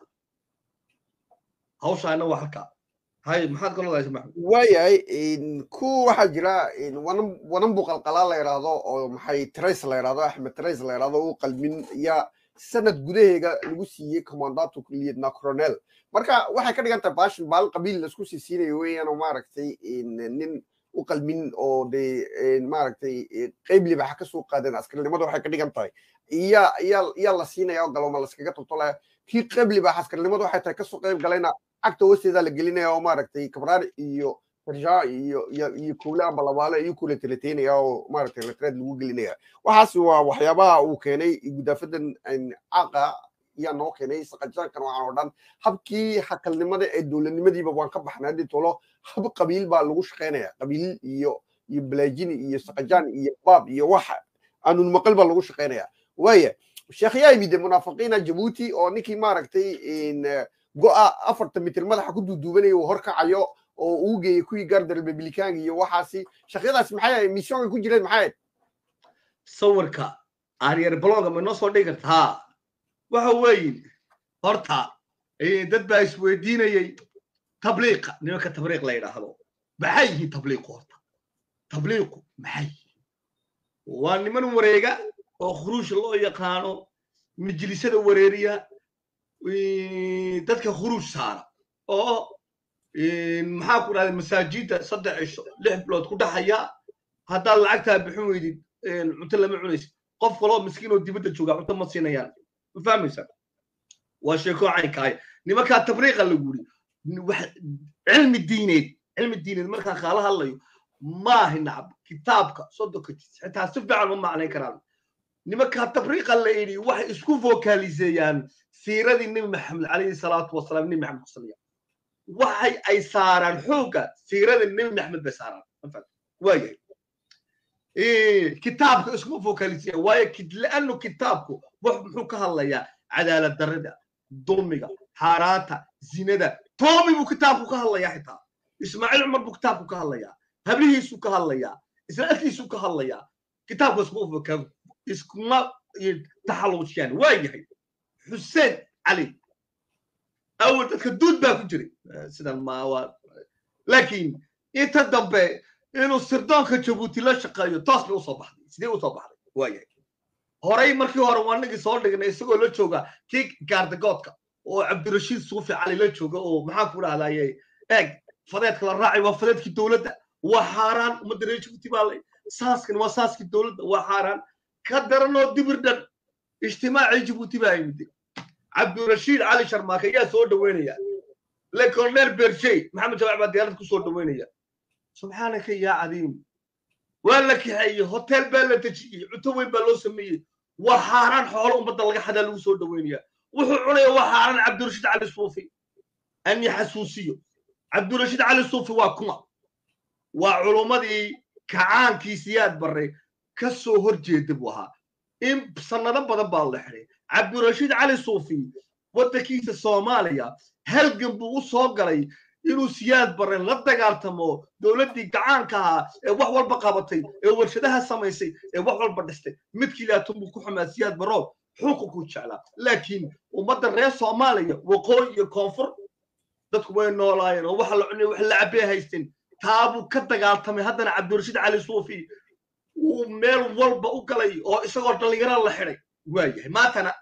D: hawshaana waa halkaa hay maxaad ka lodaysa maxamed
A: waayahay in ku waxaa jira in wanan wanan buqalqalaa la yidhaahdo oo maxay trace la yidhaahdo axmed trace la yidhaahdo u qalmin yaa sanad gudaheega lagu siiyey commandato lieutenant colonel marka waxay ka dhigan tahay baashin maalin qabiil laisku sii siinayo weeyaan oo maaragtay in nin u qalmin oo dee in maaragtay qeyb libaxa ka soo qaadeen askarinimada waxay ka dhigan tahay iya iya iya la siinaya oo galoma laskaga toltolaya kii qeyb libaxa askarinimada waxay tahay kasoo qeyb galayna cagta hoosteeda la gelinaya oo maaragtay kabraar iyo farshaa iyo iyo iyo kuule amba labaale iyo kule teleteynaya oo maaragtay letreed lagu gelinaya waxaasi waa waxyaabaha uu keenay gudaafadan caaqa ayaa noo keenay saqajaankan waxaan oo dhan habkii hakalnimada ee dowladnimadiiba waan ka baxnay haddii tolo hab qabiil baa lagu shaqaynaya qabiil iyo iyo balaajini iyo saqajaan iyo baab iyo waxa aanun maqal baa lagu shaqaynaya waaya sheekh yaa yimid munaafiqiina jabuuti oo ninkii maaragtay go'a afartan mitir madaxa ku duuduubanaya uu horkacayo oo uu geeyey kuwii gaarda republikaanka iyo waxaasi shaqyadaas maxay ahayd missionka ku jireen maxay ahayd
D: sawirka aryar bloga ma inoo soo dhigi karta ha waxa weeye horta eh, dad baa isweydiinayey tabliiqa nimanka tabliiq la yidhaahdo maxay yihiin tabliiqu horta tabliiqu maxay yihiin waa niman wareega oo khuruush loo yaqaano majlisada wareeriya eh, dadka khuruuj saara oo eh, maxaa ku dhahday masaajidda saddex cisho lix bilood ku dhaxaya haddaad lacagtaa bixin weydid eh, cunto lama cunaysid qof kaloo miskiin oo dibadda jooga cunto ma siinayaan ma fahmaysa waa sheeko caynkaaya nimankaa tabriiqa lagu yiri wax cilmi diineed cilmi diineed markaa kaala hadlayo maahi nacab kitaabka soddonka jis xitaa si fiican ma macnayn karaan nimankaa tabriiqa la yidhi waxay isku vokaaliseeyaan siiradii nebi maxamed calayhi salaatu wasalaam nebi maxamed kusaliya waxay ay saaraan xoogga siirada nebi maxamed bay saaraan waayahay kitaabka iskuma vokalisiya waayo laanu kitaabku wax muxuu ka hadlayaa cadaalad darrida dulmiga xaaraanta zinada toomi buu kitaabku ka hadlayaa xitaa ismaaciil cumar buu kitaabku ka hadlayaa hablihiisuu ka hadlayaa israa'iilkiisuu ka hadlayaa kitaabka iskuma iskuma taxalluujiyaan waa yahay xuseen cali awal dadka duud baa ku jiray sidan ma waa laakiin inta dambe inuu sirdoonka jabuuti la shaqeeyo toos bay usoo baxday sidee usoo baxday waayahay horey markii hore waanagii soo dhignay isagoo la jooga kii gaardagoodka oo cabdirashiid suufi cali la jooga oo maxaan ku dhahdaye eeg fadeedka la raacay waa fadeedkii dowladda waa xaaraan ummadda reer jabuuti baa lay saaskan waa saaskii dowladda waa xaaraan ka daranoo dibir dhan ijtimaacii jabuuti baa yimid cabdirashiid cali sharmaake ayaa soo dhaweynaya le colonel berjey maxamed jawac baa diyaarad ku soo dhaweynaya subxaanaka yaa cadiim waa la kaxeeyey hotel baa la dejiyey cunto weyn baa loo sameeyey waa xaaraan xoolo ummadda laga xadaa lagu soo dhaweynaya wuxuu cunaya waa xaaraan cabdirashiid cali suufi an yaxasuusiyo cabdirashiid cali suufi waa kuma waa culummadii kacaankii siyaad barre ka soo hor jeeda buu ahaa in sannado badan baa la xiday cabdirashiid cali suufi waddankiisa soomaaliya halgan buu u soo galay inuu siyaad barren la dagaaltamo dowladdii gacaanka ahaa ee wax walba qabatay ee warshadaha samaysay ee wax walba dhistay midkii laatun buu ku xumaa siyaad barro xuqunkuu jeclaa laakiin ummadda reer soomaaliya waqooyi iyo koonfur dadku way noolaayeen oo waxa la cunay wax la cabee haysteen taabuu ka dagaaltamay haddana cabdirashiid cali suufi uu meel walba u galay oo isagoo dhallinyaro la xidhay waa yahay maantana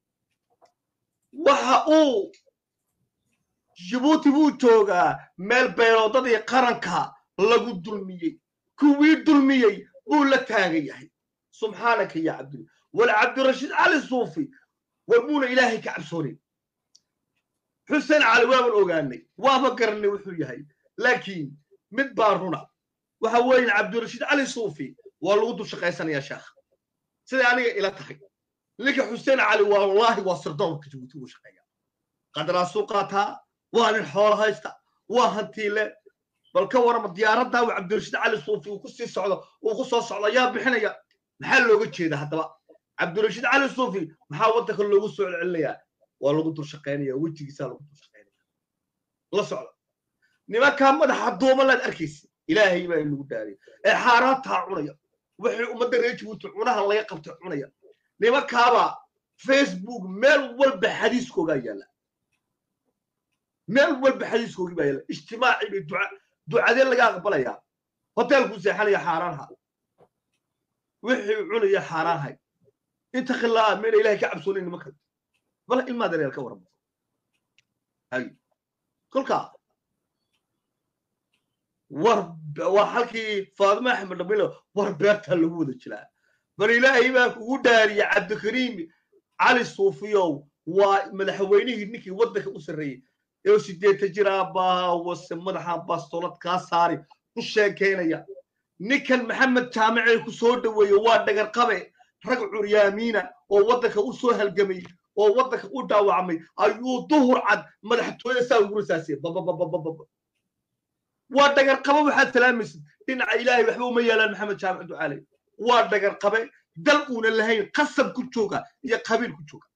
D: waxa uu jibuuti buu joogaa meel beeloodadii qaranka lagu dulmiyey kuwii dulmiyey buu la taagan yahay subxaanaka ya cabdul wal cabdirashiid cali suufi war muuna ilaahay ka cabsoonin xuseen cali waaban ogaanay waaba garanay wuxuu yahay laakiin mid baa runa waxa weeye cabdirashiid cali suufi waa lagu dul shaqaysanayaa sheekh siday aniga ila tahay ninka xuseen cali wallaahi waa sirdoonka jabuuti uu shaqeeya qadaraasuu qaataa waa nin xoolo haysta waa hantiile bal ka warama diyaaraddaa uu cabdirashiid cali suufi uu ku sii socdo uu ku soo socdo ayaa bixinaya maxaa looga jeeda haddaba cabdirashiid cali suufi maxaa waddanka loogu soo celcelinayaa waa lagu dul shaqaynaya wejigiisaa lagu dul shaqaynaya la socda nimankaa madaxa duumalaad arkaysa ilaahay baa inagu daaray ee xaaraantaa cunaya wixii ummadda reer jabuuti cunaha laga qabtay cunaya nimankaabaa facebook meel walba xadiiskoogaa yaalla meel walba xadiiskoogii baa yaalla ijtimaacii bay duca ducadee laga aqbalayaa hoteelkuu seexanaya xaaraanha wixii cunaya xaaraanhay inta khilaa mayna ilahay ka cabsoonayn nimanka bal ilmaa dareel ka warama hay kolkaa war waa halkii faadima axmed dhamilo war beertaa lagu wada jiraa bal ilaahay baa kugu dhaariya cabdikariim cali suufiyow waa madaxweynihii ninkii waddanka u sarreeyey ee sideeta jir aabbaha wase madaxa bastoolad kaa saari ku sheekaynaya ninkan maxamed jaamicee ku soo dhoweeye waa dhagar qabe rag curyaamiina oo waddanka u soo halgamay oo waddanka u dhaawacmay ayuu duhur cad madaxtooyada saa ugu rasaasiyey babababababa waa dhagar qabe waxaad salaamaysid dhinaca ilaahay waxba uma yaalaan maxamed jaamic ducaale waa dhagar qabe dal uuna lahayn qasab ku jooga iyo qabiil ku jooga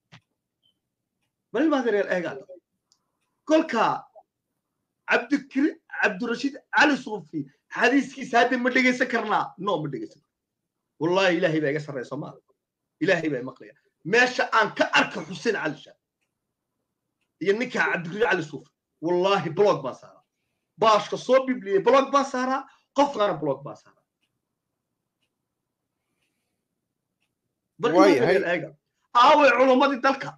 D: bal ilmaadereer eegaada kolka cabdikri cabdirashiid cali suufi xadiiskiisa hadda ma dhegaysan karnaa no ma dhegaysan wallahi ilaahay baa iga sarreyso ma ilaahay baa maqlaya meesha aan ka arka xuseen cali shaab iyo ninka cabdikriid cali suufi wallahi blog baan saaraa baashka soo bibliyey blog baan saaraa qofkaana blog baan saaraa eega aaway culummadii dalka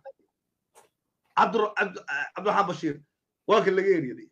D: cabdiraxmaan bashiir waa kan laga eryaday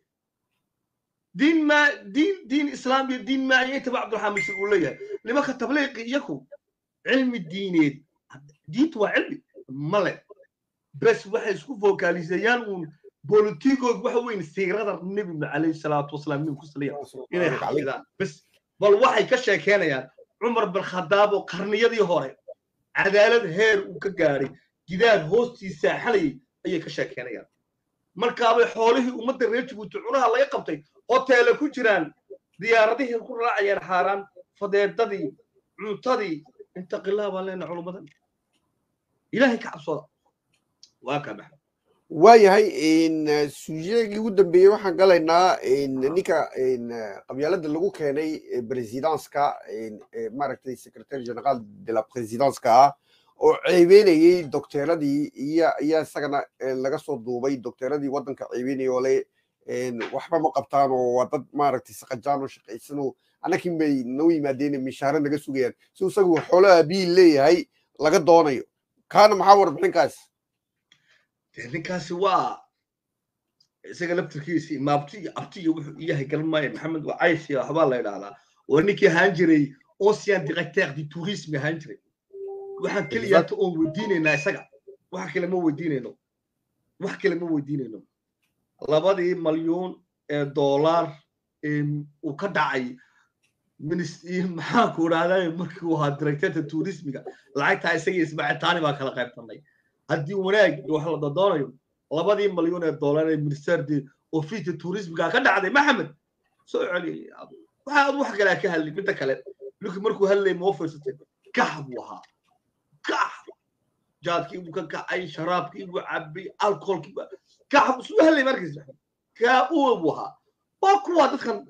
D: diin ma diin diin islaam iyo diin maayintaba cabdiraxmaan bashiir uu leeyahay nimanka tabliiqi iyaku cilmi diineed diintu waa cilmi male bes waxay isku fokaaliseeyaan uun bolitigood waxa weyn siirada nebi calayhi salaatu wasalaam nin ku saliya inay xafidaan bes bal waxay ka sheekeynayaan cumar bin khadaab oo qarniyadii hore cadaalad heer uu ka gaadhay gidaar hoostiisa saaxanayay ayay ka sheekeynayaan markaabay xoolihii ummadda reer jabuuti cunaha laga qabtay hoteele ku jiraan diyaaradihii ku raacayeen xaaraan fadeedadii cuntadii intaqilaa baan leenahay culummadan ilaahay ka cabsooda waa ka maxay
A: waayahay sujeegii ugu dambeeyey waxaan galaynaa ninka qabyaalada lagu keenay presidanska maaragtay secretary general de la presidanska ah oo ceebeynayey docteeradii iyo iyo isagana laga soo duubay docteeradii waddanka ceebeynayay oo le waxba ma qabtaan oo waa dad maaragtay saqajaan oo shaqaysano annakin bay noo yimaadeen mishaare naga sugayaan si isagu xoolo aabihi leeyahay laga doonayo kaana maxaa warbixinkaas
D: ninkaasi waa isaga laftirkiisii maabti iyo abti iyo wuxuu iyahay garan maayo maxamed waa caysi waxbaa la idhahdaa oo ninkii ahaan jiray ancien directeur du tourisme ahaan jiray waxaan keliyaata oon weydiinaynaa isaga wax kale ma weydiinayno wax kale ma weydiinayno labadii malyuun ee dollar uu ka dhacay maxaanku idhahdaa markii uu ahaa directeurta tourismiga lacagtaa isaga ismacitaani baa kala qaybtanay haddii wanaag wax la dodoonayo labadii malyuun ee dollar ee minister de office tourismiga ka dhacday maxamed soo celiyay waxa ad wax kale ka hadli midda kale ninkii markuu hadlayay ma fiirsatay kax buu ahaa kax jaadkii buu ka kacay sharaabkii buu cabay alcoholkii buu kax buu suu hadlayay markiis kaa uwa buu ahaa waa kuwa dadkan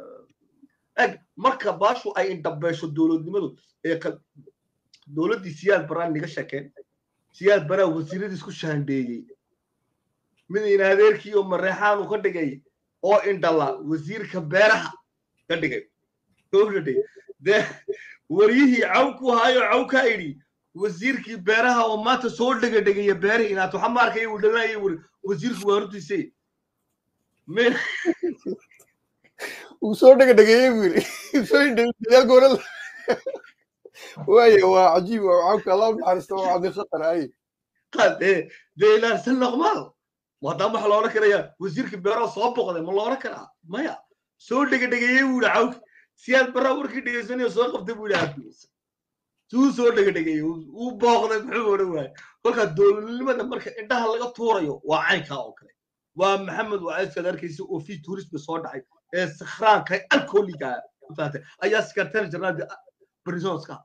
D: eg marka baashu ay indhabeesho dowladnimadu ee dowladdii siyaad baraan niga sheekeen siyaad baraa wasiiradiis ku shaandheeyey mid in adeerkii oo mareexaan uu ka dhigay oo indhala wasiirka beeraha ka dhigay dhigay dee waryihii caw ku haayo caw ka idhi wasiirkii beeraha oo maanta soo dhega dhegaya beerihii inaad waxa ma arkaya uu dhalanaya wuri wasiirku waa hortiisay
A: uu soo dhega dhegeeyey buu yidhi soo indhadyaal goorala وايه وعجيب وعوك الله نحرسته وعدي خطر اي
D: قال ايه دي لا سن نغمال وهذا ما حلو لك يا وزيرك بيرا صوب قد ما الله لك ما يا سو دغ دغ يي ولا عوك سياد برا وركي دغيسني سو قبت بو لا suu soo dhegedhegay uu booqday muxuu odhan waayey kolkaa dowladnimada marka indhaha laga tuurayo waa caynkaa oo kale waa maxamed wacaydkaad arkaysa oo fi turismi soo dhacay ee sakhraanka alkooliga mafahatay ayaa secretary general brisonska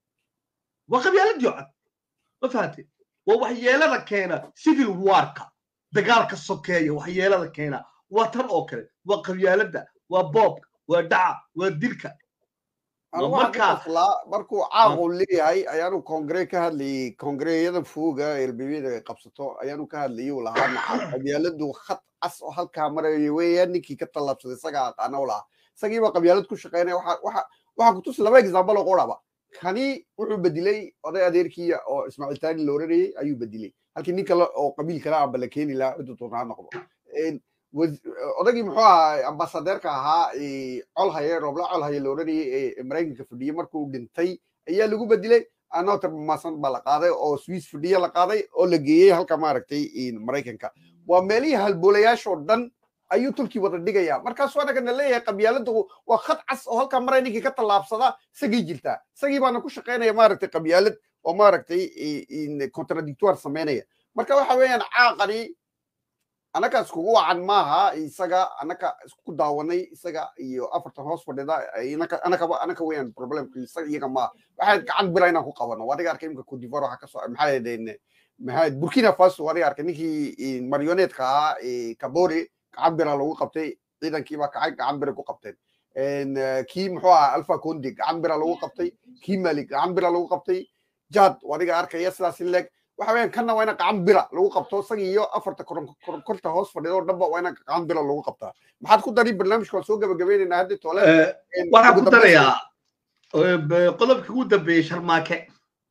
D: waa qabyaaladii cad ma fahatay waa waxyeelada keena civil warka dagaalka sokeeya waxyeelada keena waa tan oo kale waa qabyaalada waa boobka waa dhaca waa dilka
A: Anigu
D: Waa
A: waxaan ka
D: markaa-
A: qaslaa markuu caaqu leeyahay ayaanu kongre ka hadlayay kongreeyada fuuga elbibiyada ay qabsato ayaanu ka hadlayay uu lahaa naca qabyaaladu khad cas oo halkaa maraya weeyaan ninkii ka tallaabsaday isagaa aqaana u lahaa isagiiba qabyaalad ku shaqeynaya waxa waxa waxaa kutusi laba example oo qoraba kani wuxuu bedilay oday adeerkiya oo ismaaciil taani la oranayay ayuu bedilay halkii nin kale oo qabiil kale amba la keeni lahaa ciddu doonaa noqdo Een, was- odagii muxuu ahaa ambasadeerka ahaa ee, colhaye roobla colhaye la oranayay ee maraykanka fadhiyey markuu dhintay ayaa lagu bedilay anoter maasan baa la qaaday oo swiss fadhiye la qaaday oo la geeyey halka maaragtay in maraykanka waa meelihii halboolayaashoo dhan ayuu tulkii wada dhigaya markaasuu anagana leeyahay qabyaaladu waa khad cas oo halkaa maray ninkii ka tallaabsada isagii jirtaa isagii baana ku shaqaynaya maaragtay qabyaalad oo maaragtay i- in contradictoire samaynaya marka waxa weeyaan caaqani anaka iskugu wacan maaha isaga anaka isku daawanay isaga iyo afartan hoos fadhida inaka anakaba anaka weeyaan problemka isaga iyaga maaha waxaan gacan bira inaan ku qabano adiga arkay imka codivar waxa kasoo maxaa yadeen maxaa burkina faso adiga arkay ninkii marionetka ahaa ee kabore gacan bira lagu qabtay ciidankii baa kacay gacan bira ku qabteen En, eh, kii muxuu ahaa alfa condi gacan bira lagu qabtay kii mali gacan bira lagu qabtay jad adiga arkaya sidaas in leeg waxa weeyaan kanna waa ina gacan bira lagu qabto isaga iyo afarta koron- koron- korta hoos fadhida oo dhanba waa ina gacan bira lagu qabtaa maxaad ku dari barnaamijka waan soo gabagabaynaynaa hadda toole En,
D: waxaan
A: ugu
D: ku
A: dambaysta-
D: darayaa eh, b- qodobkii ugu dambeeyey sharmaake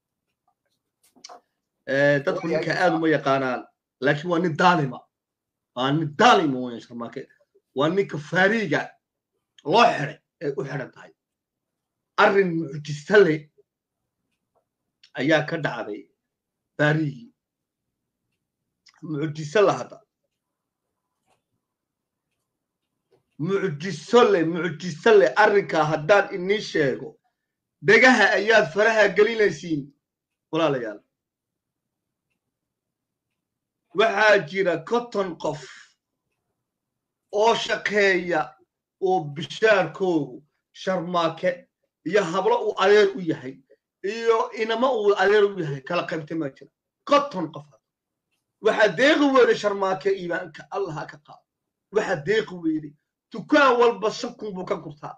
D: Eh, dadku ninka aad uma yaqaanaan laakiin waa nin daalima waa nin daalima weyan sharmaake waa ninka faariiga loo xiday ay u xidhan tahay arrin mucjisa leh ayaa ka dhacday faarigii mucjiso la hadda mucjiso le mucjiso le arrinkaa haddaan inii sheego dhegaha ayaad faraha gelinaysiin walaalayaal waxaa jira konton qof oo shaqeeya oo bishaarkoogu sharmaake iyo hablo uu adeer u yahay iyo inama uu adeer u yahay kala qaybta ma jira konton qof waxaa deeqi weyday sharmaake iimaanka allaha ka qaado waxaa deeqi weyday dukaan walba shan kun buu ka gurtaa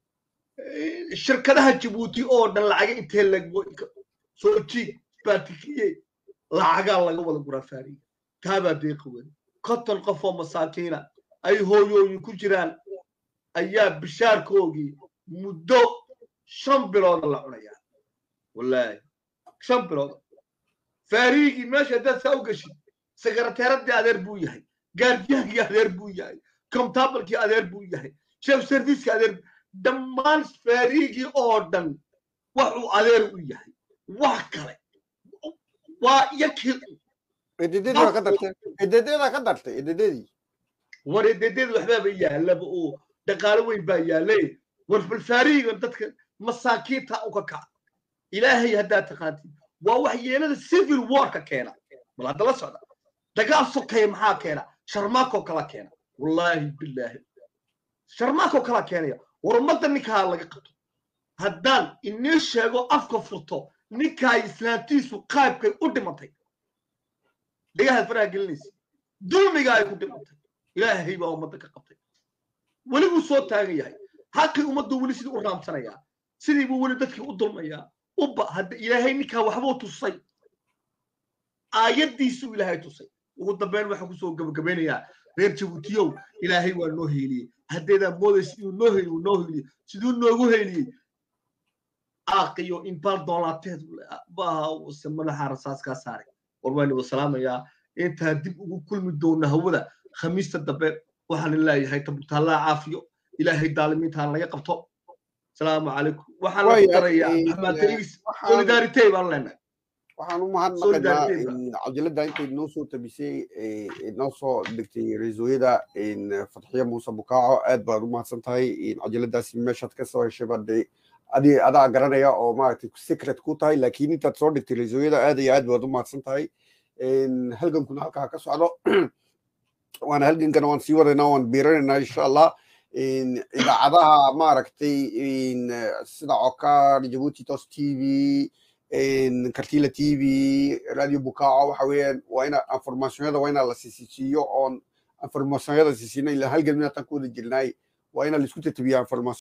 D: Eh, shirkadaha jabuuti oo dhan lacaga intee lago soo jiig baatikiye lacagaa laga wada guraa faariga taabaa deeqi weyday konton qof oo masaakiina ay hooyooyin ku jiraan ayaa bishaarkoogii muddo shan bilooda la cunayaa wallaahi shan bilood faariigii meesha haddaad saa u geshid sekreteeradii adeer buu yahay gaardiyaankii adeer buu yahay comtabalkii adeer buu yahay chef servicekii adeer dhammaan faariigii oo dhan waxuu adeer u yahay wax kale waa yakii
A: edededii baa ka dartay edededaa ka dartay edededii
D: war ededeeda waxbaaba yaalaba oo dhaqaalo weyn baa yaalay war bal faariigan dadka masaakiinta u ka kaca ilaahay haddaad taqaantid waa waxyeelada civil warka keena bal hadda la socda dagaal sokeeya maxaa keena sharmaakoo kala keena wallaahi bilaahi sharmaakoo kala keenaya war ummadda ninkaa laga qabto haddaan inii sheego afka furto ninkaa islaantiisu qaybkay u dhimatay dhagahaad faraha gelinaysa dulmiga ay ku dhimatay ilaahay baa ummadda ka qabtay weli buu soo taagan yahay xaqii ummaddu weli sidii u raamsanayaa sidii buu weli dadkii u dulmayaa uba hadda ilaahay ninkaa waxbuu tusay aayaddiisuu ilaahay tusay ugu dambeyn waxaan kusoo gabagabeynayaa reer jabuutiyow ilaahay waa noo heeliyey haddeedaa moodaysa inuu noo heliyo noo heliyey siduu noogu heliyey aaqiyo inbaal doolaateed baahase madaxa rasaaskaa saaray war waan igu salaamayaa intaa dib ugu kulmi doona hawada khamiista dambe waxaan leeyahay tabutaallaa caafiyo ilaahay daalimiintaan laga qabto asalaamu calaykum waxaan lagu darayaa maxmaatariis solidaritey baan leenahay
A: waxaan u mahadnaqaynaa cajalada intay noo soo tabisay noo soo degtay ra-iisul-yada fatxiya muuse bukaaco aad baad u mahadsan tahay cajaladaasi meeshaad ka soo heshay baad adi adaa garanaya oo maaragtay secret ku tahay laakiin intaad soo dhigtay reesooyada aad iyo aad baad u mahadsan tahay halgankuna halkaa ka socdo waana halgankana waan sii wadaynaa waan biiranaynaa insha allah idaacadaha maaragtay sida cokaar jabuuti tos t v kartila t v radio bukaaco waxa weeyaan waa ina informationyada waa ina la siisiiyo oon informationyada siisiino ilaa halgan minatan ku wada jirnaay waa ina laisku tatabiyaa information